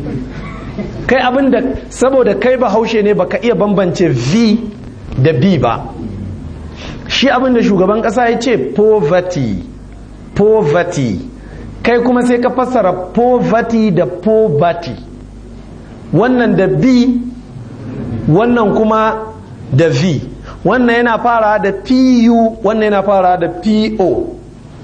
kai abin da saboda kai ba haushe ne baka iya bambance v da b ba shi abin da shugaban ƙasa ya ce poverty poverty kai kuma sai ka fassara poverty da poverty wannan da b wannan kuma da v wannan yana fara da pu wannan yana fara da po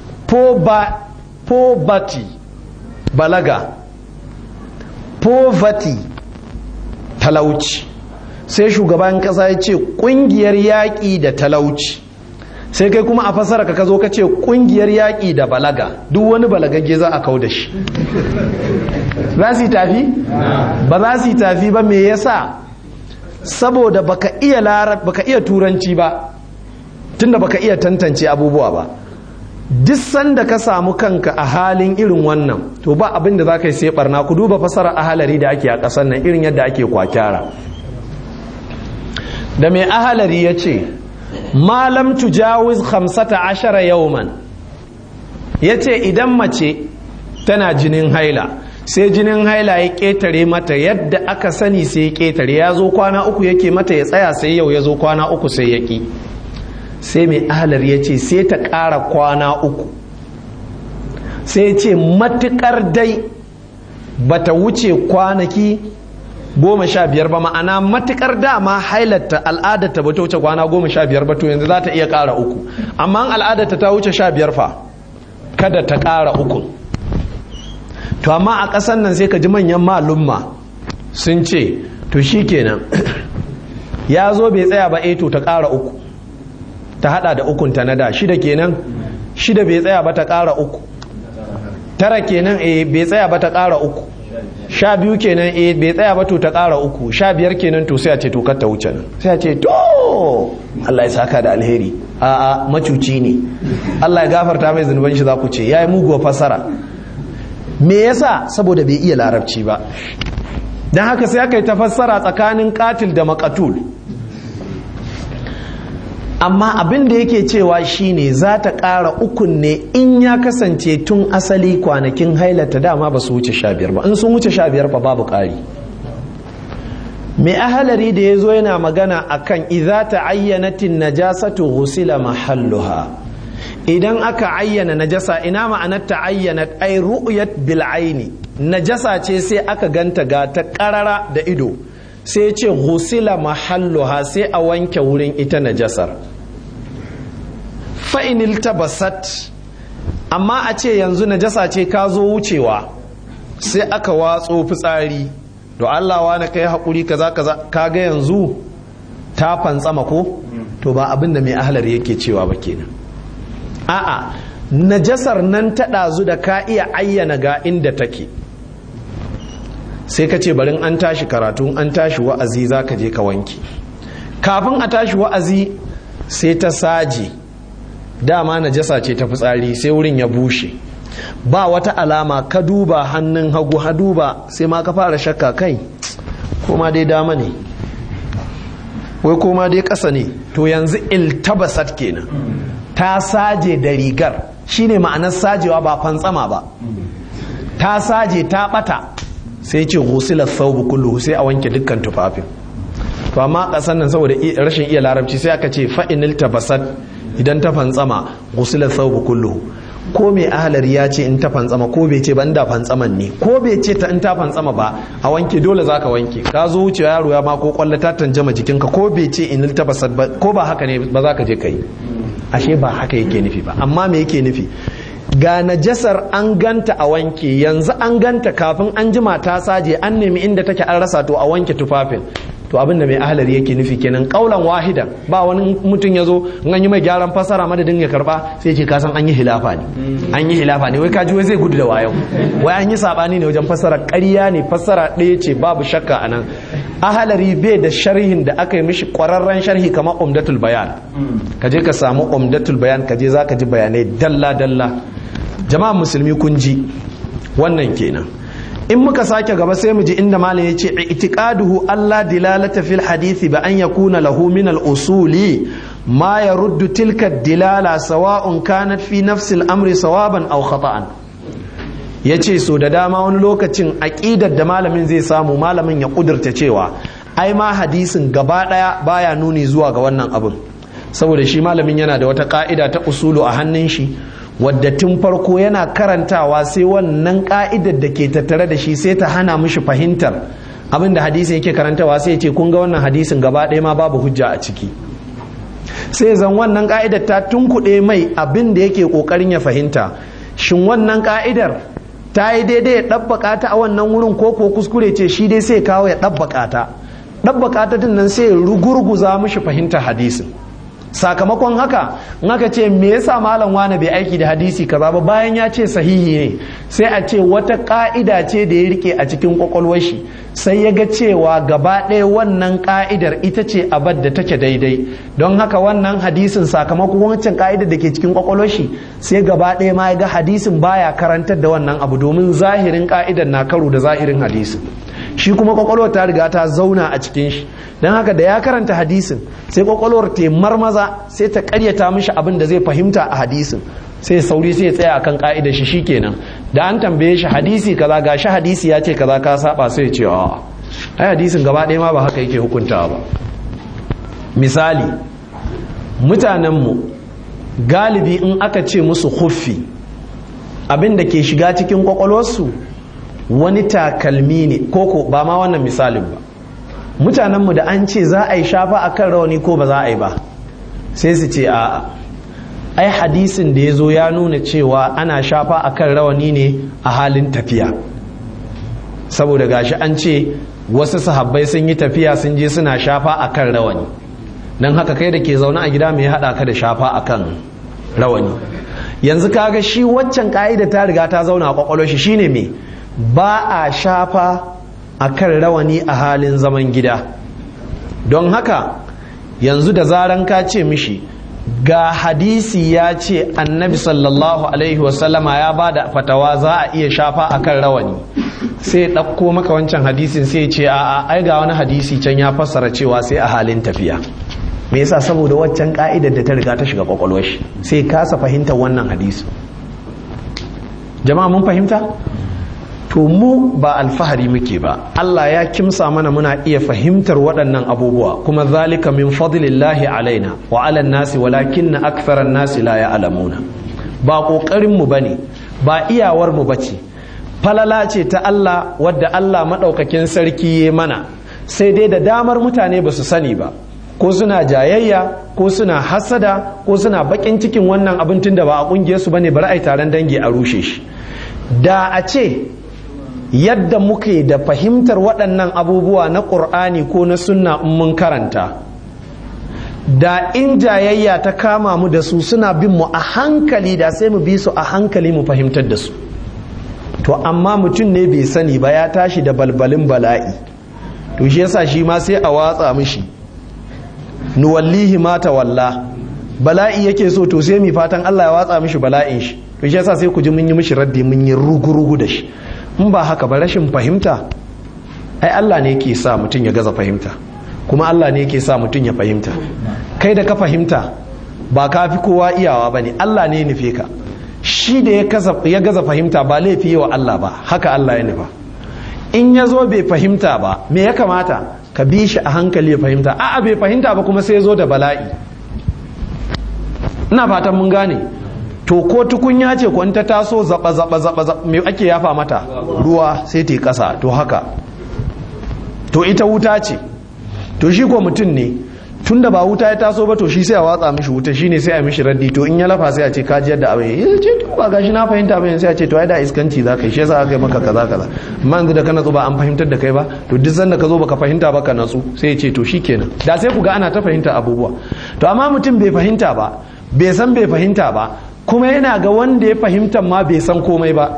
poverty balaga poverty talauci sai shugaban kasa ya ce kungiyar yaƙi da talauci sai kai kuma a fasara ka zo ka ce kungiyar yaƙi da balaga duk wani balagagge za a kau da shi za su yi tafi? ba za su yi tafi ba me yasa saboda baka iya larab baka iya turanci ba tunda baka iya tantance abubuwa ba duk sanda ka samu kanka a halin irin wannan to ba abin da za ka yi sai barna ku duba fasara ahalari da ake a ƙasar nan irin yadda ake kwakyara da mai ahalari ya ce malam tujawiz hamsata ashara yauman ya ce idan mace tana jinin haila sai jinin haila ya ƙetare mata yadda aka sani sai ya ƙetare ya zo kwana uku yake mata ya tsaya sai yau ya zo kwana uku sai ya ƙi sai mai ahalar ya ce sai ta ƙara kwana uku sai ya ce matuƙar dai bata wuce kwanaki goma sha biyar ba ma'ana matuƙar dama hailarta al'adarta ba ta wuce kwana goma sha biyar ba to yanzu za ta iya ƙara uku amma al'adarta ta wuce sha biyar fa kada ta ƙara uku to amma a ƙasar nan sai ka ji manyan malumma sun ce to shi kenan ya zo bai tsaya ba to ta ƙara uku ta hada da ukunta na da shida kenan shida bai tsaya ba ta ƙara uku tara kenan eh bai tsaya ba ta ƙara uku sha biyu kenan eh bai tsaya ba to ta ƙara uku sha biyar kenan to sai a ce to kar ta wuce nan sai a ce to Allah ya saka da alheri a'a macuci ne Allah ya gafarta mai zunuban shi za ku ce yayi muguwa fasara me yasa saboda bai iya larabci ba don haka sai aka yi tafassara tsakanin katil da makatul amma abin da yake cewa shine za ta ƙara ukun ne in ya kasance tun asali kwanakin hailata dama ba su wuce sha biyar ba in sun wuce sha biyar ba babu ƙari mai ahalari da ya zo yana magana akan idza ta ayyanatin najasatu ghusila mahalluha idan aka ayyana najasa ina ma'anar ta ayyana ai ru'yat bil aini najasa ce sai aka ganta ga ta karara da ido sai ce ghusila mahalluha sai a wanke wurin ita najasar fa'inil tabasat amma a ce yanzu najasa ce ka zo wucewa sai aka watso fitsari to Allah wa na kai haƙuri kaza kaza kaga yanzu ta fantsama ko to ba abin da mai ahalar yake cewa ba kenan a'a najasar nan ta ɗazu da ka iya ayyana ga inda take sai ka ce barin an tashi karatu an tashi wa'azi za ka je ka wanki kafin a tashi wa'azi sai ta saje dama najasa ce ta fitsari sai wurin ya bushe ba wata alama ka duba hannun hagu ha duba sai ma ka fara shakka kai koma dai dama ne wai koma dai ƙasa ne to yanzu iltabasat kenan ta saje da rigar shine ma'anar sajewa ba fantsama ba ta saje ta bata sai ce ghusila thawbu kulluhu sai a wanke dukkan tufafin to amma kasan nan saboda rashin iya larabci sai aka ce fa inil tabasat idan ta fantsama ghusila thawbu kulluhu ko mai ahalar ya ce in ta fantsama ko bai ce ban da fantsaman ne ko bai ce ta in ta fantsama ba a wanke dole zaka wanke ka zo wucewa yaro ya ma ko kwalla ta tanjama jikinka ko bai ce inil tabasat ba ko ba haka ne ba za ka je kai ashe ba haka yake nufi ba amma me yake nufi ga najasar an ganta a wanke yanzu an ganta kafin an jima ta saje an nemi inda take an rasa to a wanke tufafin to abin da mai ahalar yake nufi kenan kaulan wahidan ba wani mutum ya zo in an yi mai gyaran fasara madadin ya karba sai ce kasan an yi hilafa ne an yi hilafa ne wai kaji wai zai gudu da wayo wai an yi sabani ne wajen fasara ƙarya ne fasara ɗaya ce babu shakka a nan ahalari bai da sharhin da aka yi mishi ƙwararren sharhi kamar umdatul bayan ka je ka samu umdatul bayan ka je za ka ji bayanai dalla dalla jama'a musulmi kun ji wannan kenan in muka sake gaba sai mu ji inda malam ya ce itiqaduhu Allah dilalata fil hadisi ba an yakuna lahu min al usuli ma yaruddu tilka dilala sawa'un kanat fi nafsi al amri sawaban aw khata'an yace so da dama wani lokacin aqidar da malamin zai samu malamin ya kudurta cewa ai ma hadisin gaba daya baya nuni zuwa ga wannan abin saboda shi malamin yana da wata ka'ida ta usulu a hannun shi wadda tun farko yana karantawa sai wannan ka'idar da ke tattare da shi sai ta hana mishi fahimtar abin da hadisin yake karantawa sai ce kun ga wannan hadisin gaba ɗaya ma babu hujja a ciki sai zan wannan ka'idar ta tunkuɗe mai abin da yake ƙoƙarin ya fahimta shin wannan ka'idar ta yi daidai ya ɗabbaƙa ta a wannan wurin ko ko kuskure ce shi dai sai kawo ya ɗabbaƙa ta ɗabbaƙa ta din nan sai ya rugurguza mishi fahimtar hadisin sakamakon haka in aka ce me yasa malam wane bai aiki da hadisi kaza ba bayan ya ce sahihi ne sai a ce wata ka'ida ce da ya rike a cikin kwakwalwar shi sai ya ga cewa gaba ɗaya wannan ka'idar ita ce abad da take daidai don haka wannan hadisin sakamakon wancan ka'idar da ke cikin kwakwalwar shi sai gaba ɗaya ma ya ga hadisin baya karantar da wannan abu domin zahirin ka'idar na karo da zahirin hadisin shi kuma kwakwalwar ta riga ta zauna a cikin shi don haka da ya karanta hadisin sai kwakwalwar ta marmaza sai ta karyata mishi abin da zai fahimta a hadisin sai sauri sai ya tsaya akan ka'idar shi shikenan da an tambaye shi hadisi kaza ga shi hadisi ya ce kaza ka saba sai ya ce a ai hadisin gaba ɗaya ma ba haka yake hukuntawa ba misali mutanenmu galibi in aka ce musu huffi abin da ke shiga cikin kwakwalwarsu wani takalmi ne koko ba ma wannan misalin ba mutanenmu da an ce za a yi shafa a kan rawani ko ba za a yi ba sai su ce a'a ai hadisin da ya zo ya nuna cewa ana shafa a kan rawani ne a halin tafiya saboda gashi an ce wasu sahabbai sun yi tafiya sun je suna shafa a kan rawani don haka kai da ke zaune a gida mai haɗa ka da shafa a kan rawani yanzu kaga shi waccan ka'ida ta riga ta zauna a kwakwalwar shi shine me ba a shafa a kan rawani a halin zaman gida don haka yanzu da zaran ka ce mishi ga hadisi ya ce annabi sallallahu alaihi wasallama ya ba da fatawa za a iya shafa a kan rawani sai ɗauko maka wancan hadisin sai ce a ai ga wani hadisi can ya fassara cewa sai a halin tafiya me yasa saboda waccan ka'idar da ta riga ta shiga kwakwalwar shi sai kasa fahimtar wannan hadisi jama'a mun fahimta to mu ba alfahari muke ba Allah ya kimsa mana muna iya fahimtar waɗannan abubuwa kuma zalika min fadlillahi alaina wa ala nasi walakinna aktharan nasi la ya'lamuna ba kokarin mu bane ba iyawar mu bace falala ce ta Allah wadda Allah madaukakin sarki ya mana sai dai da damar mutane ba su sani ba ko suna jayayya ko suna hasada ko suna bakin cikin wannan abin tun da ba a kungiyar su bane bari ai taron dangi a rushe shi da a ce yadda muke da fahimtar waɗannan abubuwa na ƙur'ani ko na sunna in mun karanta da in jayayya ta kama mu da su suna bin mu a hankali da sai mu bi su a hankali mu fahimtar da su to amma mutum ne bai sani ba ya tashi da balbalin bala'i to shi yasa shi ma sai a watsa mishi nuwallihi ma walla bala'i yake so to sai mi fatan Allah ya watsa mishi bala'in shi to shi yasa sai ku ji mun yi mishi raddi mun yi rugu-rugu da shi in ba haka ba rashin fahimta ai Allah ne yake sa mutum ya gaza fahimta kuma Allah ne yake sa mutum ya fahimta kai da ka fahimta ba ka fi kowa iyawa ba ne Allah ne nufe ka shi da ya gaza fahimta ba laifi wa Allah ba haka Allah ya nufa in ya zo bai fahimta ba me ya kamata ka bi shi a hankali ya fahimta a'a bai fahimta ba kuma sai ya zo da bala'i ina fatan mun gane to ko tukunya ce ko ta taso zaba zaba zaba me ake yafa mata ruwa sai ta kasa to haka to ita wuta ce to shi ko mutum ne tunda ba wuta ya taso ba to shi sai a watsa mishi wuta shine sai a mishi raddi to in ya lafa sai a ce kaji yadda abin ya ce to ba gashi na fahimta ba sai a ce to ai da iskanci za ka yi shi yasa aka yi maka kaza kaza amma yanzu da ka natsu ba an fahimtar da kai ba to duk sanda ka zo baka fahimta ba ka natsu sai ya ce to shikenan da sai ku ga ana ta fahimta abubuwa to amma mutum bai fahimta ba bai san bai fahimta ba kuma yana ga wanda ya fahimta ma bai san komai ba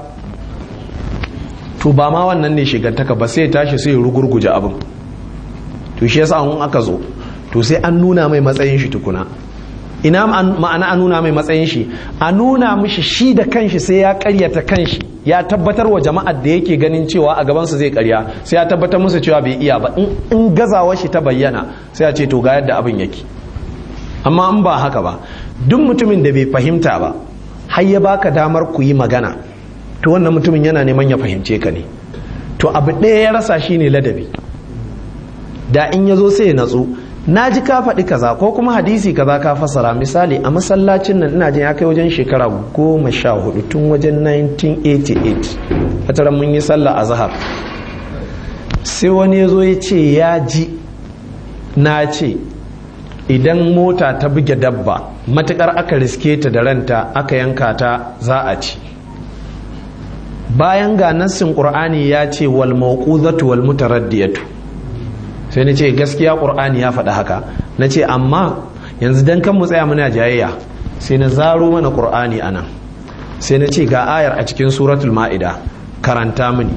to ba ma wannan ne shigantaka ba sai ya tashi sai ya rugurguje abin to shi yasa an aka zo to sai an nuna mai matsayin shi tukuna ina ma'ana a nuna mai matsayin shi a nuna mishi shi da kanshi sai ya karyata kanshi ya tabbatar wa jama'ar da yake ganin cewa a gabansa zai karya sai ya tabbatar musu cewa bai iya ba in gazawa shi ta bayyana sai ya ce to ga yadda abin yake amma in ba haka ba duk mutumin da bai fahimta ba har ya baka damar ku yi magana to wannan mutumin yana neman ya fahimce ka ne to abu ɗaya ya rasa shine ladabi da in ya zo sai ya natsu na ji ka faɗi kaza ko kuma hadisi kaza ka fasara misali a masallacin nan ina jin ya kai wajen shekara goma sha hudu tun wajen 1988 a tara mun yi sallah a zahar sai wani ya zo ya ce ya ji na ce idan mota ta buge dabba matukar aka riske ta da ranta aka yanka ta za a ci bayan ga nassin qur'ani ya ce wal mawquzatu wal mutaraddiyatu sai na ce gaskiya ƙur'ani ya faɗi haka na ce amma yanzu dan kan mu tsaya muna jayayya sai na zaro mana ƙur'ani a nan sai na ce ga ayar a cikin suratul ma'ida karanta mini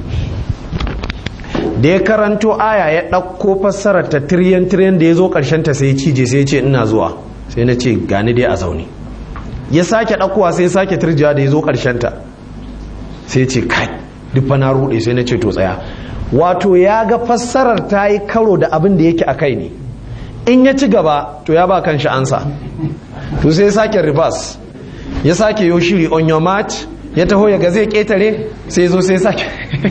da ya karanto aya ya ɗauko fassarar ta tiryan tiryan da ya zo ƙarshen ta sai cije sai ce ina zuwa sai na ce gani dai a zaune ya sake ɗaukowa sai sake turjiya da ya zo ƙarshen ta sai ce kai duk fa na ruɗe sai na ce to tsaya wato ya ga fassarar ta yi karo da abin da yake a kai ne in ya ci gaba to ya ba kan shi ansa to sai sake reverse ya sake yo shiri on your march ya taho ya ga zai ketare sai zo sai sake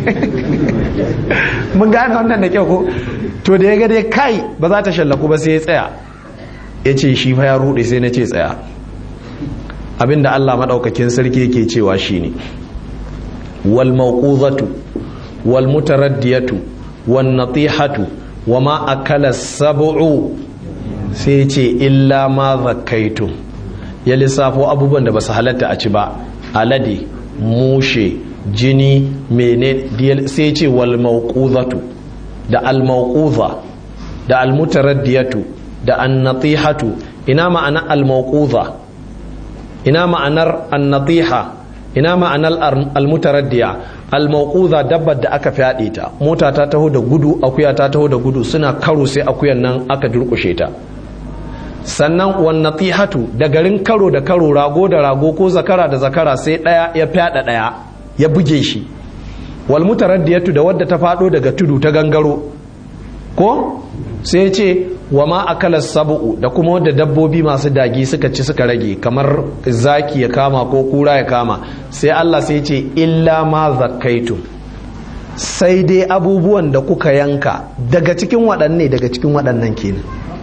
mun gane wannan da kyau ko to da ya ga dai kai ba za ta shallaku ba sai ya tsaya ya ce shi fa ya rude sai na ce tsaya abinda Allah maɗaukakin sarki yake cewa shine wal mawquzatu والمتردية والنطيحة وما أكل السبع سيتي إلا ما ذكيتم ya lissafo abubuwan da ba su halatta a ci ba alade mushe jini mene sai ce wal mauquzatu da al mauquza da al mutaraddiyatu da an natihatu ina ma'ana al mauquza ina ma'anar an natiha ina ma'anar almutaraddiya almauquza dabbar da aka fyaɗe ta mota ta taho da gudu akuya ta taho da gudu suna karo sai akuyan nan aka durkushe ta sannan wan natihatu da garin karo da karo rago da rago ko zakara da zakara sai ɗaya ya fyaɗa ɗaya ya buge shi wal mutaraddiyatu da wadda ta faɗo daga tudu ta gangaro ko sai ce wa ma akala sabu'u da kuma wadda dabbobi masu dagi suka ci suka rage kamar zaki ya kama ko kura ya kama sai Allah sai ce illa ma zakkaitum sai dai abubuwan da kuka yanka daga cikin waɗanne daga cikin waɗannan kenan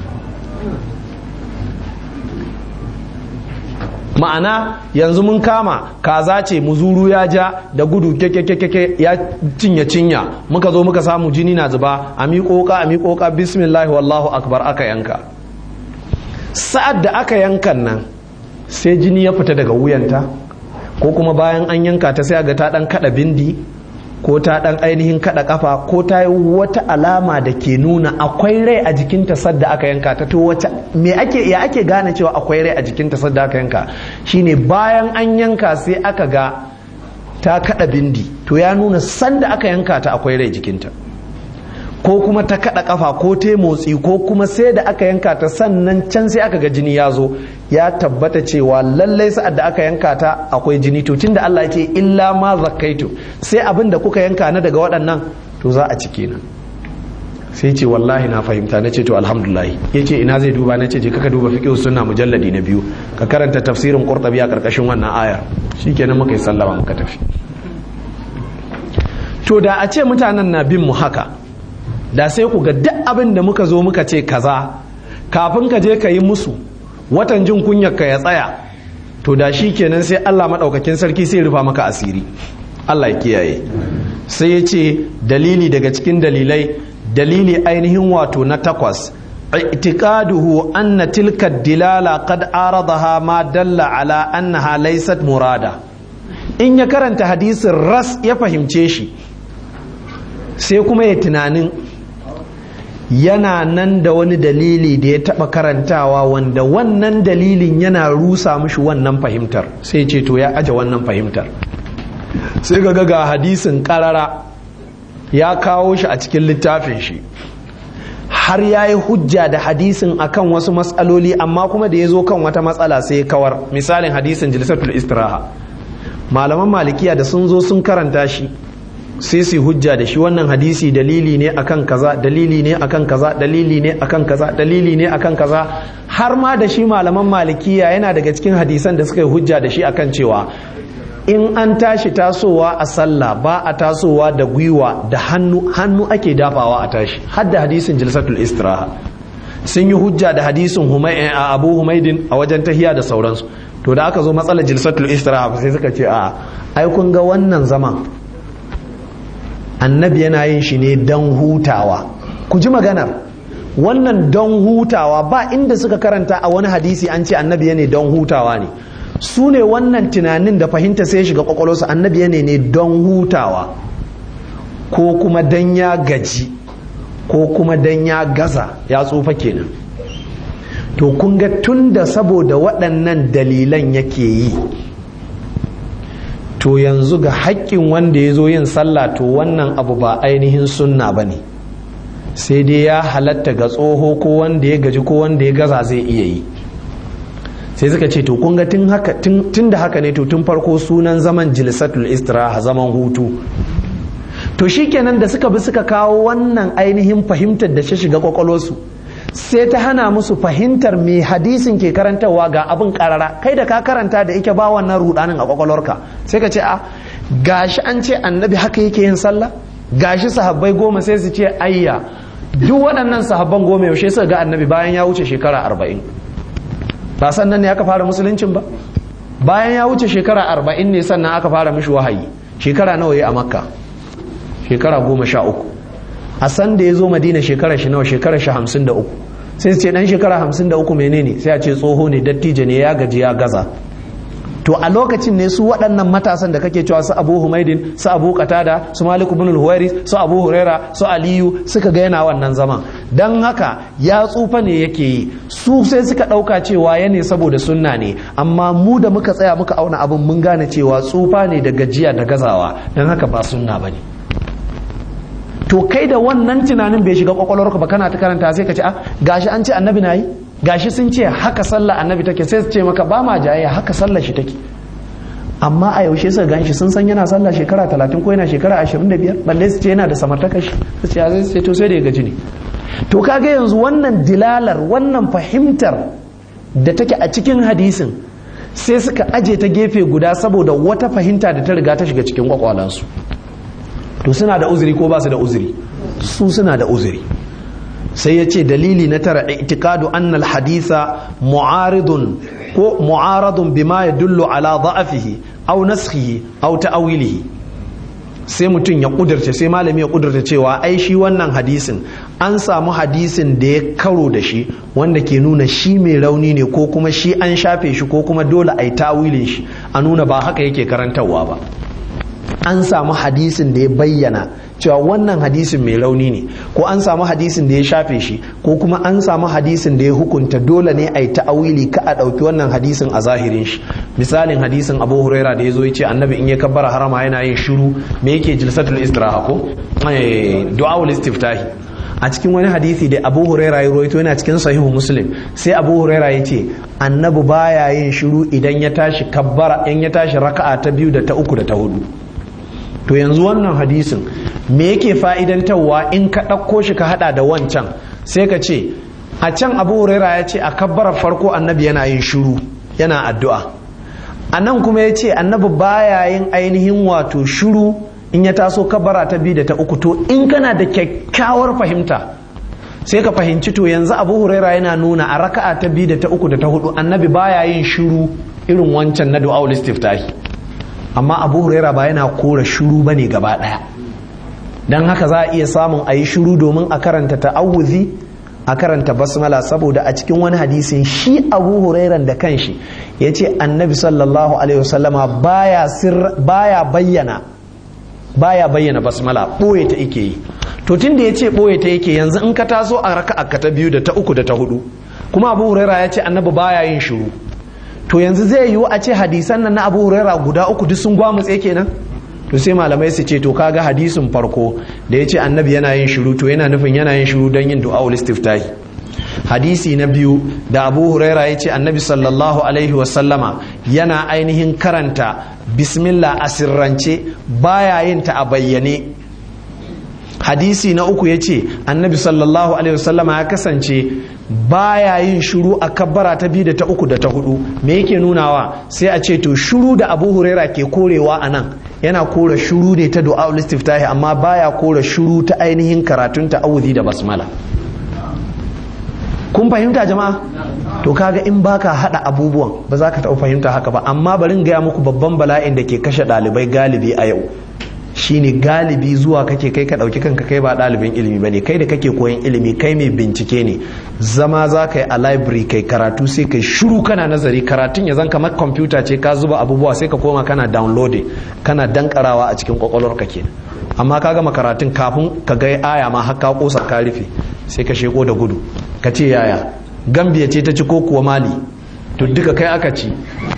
ma'ana yanzu mun kama kaza ce muzuru ya ja da gudu keke ya cinye cinya muka zo muka samu jini na zuba a miƙoƙa a miƙoƙa bismillah wallahu akbar aka yanka sa'ad da aka yankan nan sai jini ya fita daga wuyanta ko kuma bayan an yanka ta sai ga ta dan kada bindi ko ta dan ainihin kada kafa ko ta yi wata alama da ke nuna akwai rai a jikinta sadda aka yanka ta to wace me ake ya ake gane cewa akwai rai a jikinta sadda aka yanka shine bayan an yanka sai aka ga ta kada bindi to ya nuna sanda aka yanka ta akwai rai jikinta ko kuma ta kada kafa ko ta motsi ko kuma sai da aka yanka ta sannan can sai aka ga jini ya zo ya tabbata cewa lallai sa'ad da aka yanka ta akwai jini to tunda Allah ya ce illa ma zakkaitu sai abin da kuka yanka na daga waɗannan to za a cike na sai ce wallahi na fahimta na ce to alhamdulillah ya ce ina zai duba na ce je kaka duba fiqh sunna mujalladi na biyu ka karanta tafsirin qurtubi a karkashin wannan ayar shikenan muka yi sallama muka tafi to da a ce mutanen na bin mu haka da sai ku ga duk abin da muka zo muka ce kaza kafin ka je ka yi musu watan jin kunyar ka ya tsaya to da shi kenan sai Allah maɗaukakin sarki sai rufa maka asiri Allah ya kiyaye sai ya ce dalili daga cikin dalilai dalili ainihin wato na takwas i'tiqaduhu anna tilka dilala qad aradaha ma dalla ala annaha laysat murada in ya karanta hadisin ras ya fahimce shi sai kuma ya tunanin yana nan da wani dalili da ya taba karantawa wanda wannan dalilin yana rusa mishi wannan fahimtar sai ce to ya aje wannan fahimtar sai ga ga hadisin karara ya kawo shi a cikin littafin shi har ya yi hujja da hadisin akan wasu matsaloli amma kuma da ya zo kan wata matsala sai ya kawar misalin hadisin jilisatul istiraha malaman malikiya da sun zo sun karanta shi sai su hujja da shi wannan hadisi dalili ne akan kaza dalili ne akan kaza dalili ne akan kaza dalili ne akan kaza har ma da shi malaman malikiya yana daga cikin hadisan da suka yi hujja da shi akan cewa in an tashi tasowa a sallah ba a tasowa da gwiwa da hannu hannu ake dafawa a tashi har da hadisin jilsatul istiraha sun yi hujja da hadisin a abu humaidin a wajen tahiya da sauransu to da aka zo matsalar jilsatul istiraha sai suka ce a ai kun ga wannan zaman annabi yana yin shi ne don hutawa ku ji maganar wannan don hutawa ba inda suka karanta a wani hadisi an ce annabi ne don hutawa ne su ne wannan tunanin da fahimta sai shiga kwakwalwarsu annabi ne ne don hutawa ko kuma don ya gaji ko kuma don ya gaza ya tsufa kenan to kun ga tun da saboda waɗannan dalilan yake yi to yanzu ga haƙƙin wanda ya zo yin sallah to wannan abu ba ainihin sunna ba ne sai dai ya halatta ga tsoho ko wanda ya gaji ko wanda ya gaza zai iya yi sai suka ce to kun ga tun da haka ne to tun farko sunan zaman jilsatul istiraha zaman hutu to shikenan da suka bi suka kawo wannan ainihin fahimtar da shi shiga kwakwalwarsu sai ta hana musu fahimtar me hadisin ke karantarwa ga abin karara kai da ka karanta da ike ba wannan rudanin a kwakwalwarka sai ka ce a gashi an ce annabi haka yake yin sallah gashi sahabbai goma sai su ce ayya duk waɗannan sahabban goma yaushe suka ga annabi bayan ya wuce shekara arba'in ba sannan ne aka fara musuluncin ba bayan ya wuce shekara arba'in ne sannan aka fara mishi wahayi shekara nawa ya a makka shekara goma sha uku a san da ya zo madina shekara shi nawa shekara shi hamsin da uku sai su ce dan shekara hamsin da uku menene sai a ce tsoho ne dattijo ne ya gaji ya gaza to a lokacin ne su waɗannan matasan da kake cewa su abu humaidin su abu qatada su malik ibn al su abu huraira su aliyu suka ga yana wannan zaman dan haka ya tsufa ne yake yi su sai suka ɗauka cewa ya ne saboda sunna ne amma mu da muka tsaya muka auna abin mun gane cewa tsufa ne da gajiya da gazawa dan haka ba sunna bane to kai da wannan tunanin bai shiga kwakwalwarka ba kana ta karanta sai ka ce ah gashi an ce annabi na yi gashi sun ce haka sallah annabi take sai su ce maka ba ma jayayya haka sallah shi take amma a yaushe suka gan shi sun san yana sallah shekara talatin ko yana shekara ashirin da biyar balle su ce yana da samartaka shi su ce zai ce to sai da ya gaji ne to kaga yanzu wannan dilalar wannan fahimtar da take a cikin hadisin sai suka aje ta gefe guda saboda wata fahimta da ta riga ta shiga cikin kwakwalansu to suna da uzuri ko ba su da uzuri su suna da uzuri sai ya ce dalili na tara itikadu annal haditha mu'aridun ko mu'aradun bima yadullu ala da'afihi aw naskhihi aw ta'wilihi sai mutum ya kudurce sai malami ya kudurta cewa ai shi wannan hadisin an samu hadisin da ya karo da shi wanda ke nuna shi mai rauni ne ko kuma shi an shafe shi ko kuma dole a yi tawilin shi a nuna ba haka yake karantarwa ba an samu hadisin da ya bayyana cewa wannan hadisin mai rauni ne ko an samu hadisin da ya shafe shi ko kuma an samu hadisin da ya hukunta dole ne a yi ta'awili ka a ɗauki wannan hadisin a zahirin shi misalin hadisin abu huraira da ya zo ya ce annabi in ya kabbara harama yana yin shiru me yake jilsatul istiraha ko du'aul istiftahi a cikin wani hadisi da abu huraira ya rawaito yana cikin sahihu muslim sai abu huraira ya ce annabi baya yin shiru idan ya tashi kabbara in ya tashi raka'a ta biyu da ta uku da ta hudu to yanzu wannan hadisin me yake fa'idantarwa in ka ɗauko shi ka hada da wancan sai ka ce a can abu huraira ya ce a kabbarar farko annabi yana yin shiru yana addu'a a nan kuma ya ce annabi baya yin ainihin wato shiru in ya taso kabbara ta biyu da ta uku to in kana da kyakkyawar fahimta sai ka fahimci to yanzu abu huraira yana nuna a raka'a ta biyu da ta uku da ta hudu annabi baya yin shiru irin wancan na du'a istiftahi amma abu huraira ba yana kora shuru ba ne gaba ɗaya don haka za a iya samun a yi shuru domin a karanta ta'awuzi a karanta basmala saboda a cikin wani hadisin shi abu hurairan da kanshi ya ce annabi sallallahu alaihi wasallama baya bayyana baya bayyana basmala ɓoye ta ike yi to tun da ya ce ɓoye ta yake yanzu in ka taso a raka ta biyu da ta uku da ta hudu kuma abu huraira ya ce annabi baya yin shuru to yanzu zai yiwu a ce hadisan nan na abu huraira guda uku duk sun gwamutse kenan to sai malamai su ce to kaga hadisin farko da ya ce annabi yana yin shiru to yana nufin yana yin shiru don yin du'a'ul istiftahi hadisi na biyu da abu huraira ya ce annabi sallallahu alaihi wasallama yana ainihin karanta bismillah a sirrance baya yin ta a bayyane hadisi na uku ya ce annabi sallallahu alaihi wasallama ya kasance baya yin shuru a kabbara ta biyu da ta uku da ta hudu me yake nunawa sai a ce to shuru da abu huraira ke korewa a nan yana kora shuru ne ta du'a istiftahi amma baya kora shuru ta ainihin karatun ta'awudi da basmala kun fahimta jama'a to kaga in baka hada abubuwan ba za ka taɓa fahimta haka ba amma bari gaya muku babban bala'in da ke kashe ɗalibai galibi a yau shine galibi zuwa kake kai ka ɗauki kanka kai ba ɗalibin ilimi ba ne kai da kake koyan ilimi kai mai bincike ne zama za ka yi a library kai karatu sai kai shiru kana nazari karatun ya zan kamar kwamfuta ce ka zuba abubuwa sai ka koma kana downloading kana dankarawa a cikin kwakwalwar ka kenan amma ka gama karatun kafin ka ga aya ma har ka kosa ka rufe sai ka sheko da gudu ka ce yaya gambiya ce ta ci ko kuwa mali to duka kai aka ci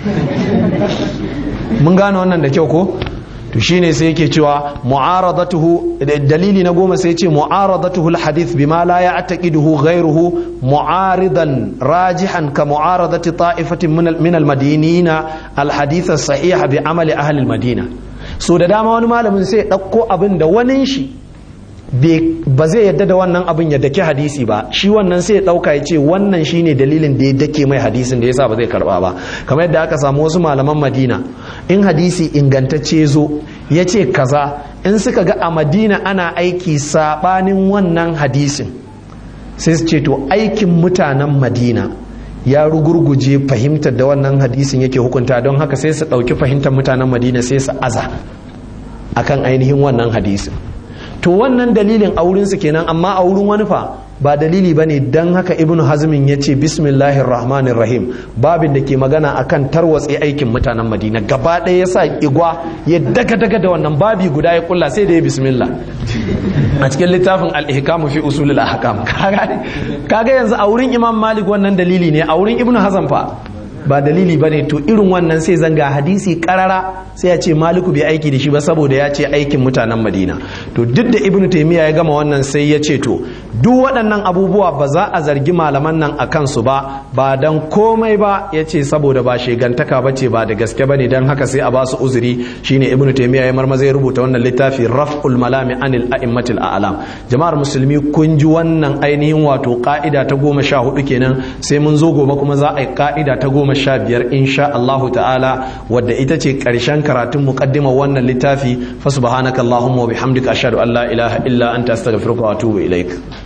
mun gane wannan da kyau ko to shine sai yake cewa mu'aradatuhu dalili na goma sai ce mu'aradatuhu alhadith bima la ya'taqiduhu ghayruhu mu'aridan rajihan ka mu'aradati ta'ifatin min almadinina alhadith as-sahih bi amali ahli almadina so da dama wani malamin sai dauko abin da wani shi ba zai yadda da wannan abin ya dake hadisi ba shi wannan sai ya dauka ya ce wannan shine dalilin da ya dake mai hadisin da yasa ba zai karba ba kamar yadda aka samu wasu malaman madina in hadisi ingantacce zo ya ce kaza in suka ga a madina ana aiki sabanin wannan hadisin sai su ce to aikin mutanen madina ya rugurguje fahimtar da wannan hadisin yake hukunta don haka sai su ɗauki fahimtar mutanen madina sai su aza akan ainihin wannan hadisin to wannan dalilin a wurinsu kenan amma a wurin wani fa ba dalili ba ne don haka ibnu hazmin ya ce bismillahir rahmanir rahim babin da ke magana akan tarwatse aikin mutanen madina gaba ɗaya ya sa igwa ya daga daga da wannan babi guda ya kulla sai da ya bismillah a cikin littafin al-ihkamu fi usulul ahkam kaga yanzu a wurin imam malik wannan dalili ne a wurin ibnu hazm fa ba dalili bane to irin wannan sai zanga hadisi karara sai ya ce maliku bai aiki da shi ba saboda ya ce aikin mutanen madina to duk da ibnu taimiyya ya gama wannan sai ya ce to duk waɗannan abubuwa ba za a zargi malaman nan a kansu ba ba dan komai ba ya ce saboda ba shegantaka ba ce ba da gaske ba ne don haka sai a ba su uzuri shine ibnu taimiyya ya marmaza ya rubuta wannan littafi raf'ul malami anil a'immatil a'lam jama'ar musulmi kun ji wannan ainihin wato ka'ida ta goma sha hudu kenan sai mun zo gobe kuma za a yi ka'ida ta goma sha biyar insha Allahu ta'ala wadda ita ce ƙarshen karatun muqaddimar wannan littafi fa subhanaka allahumma wa bihamdika ashhadu an la ilaha illa anta astaghfiruka wa atubu ilaik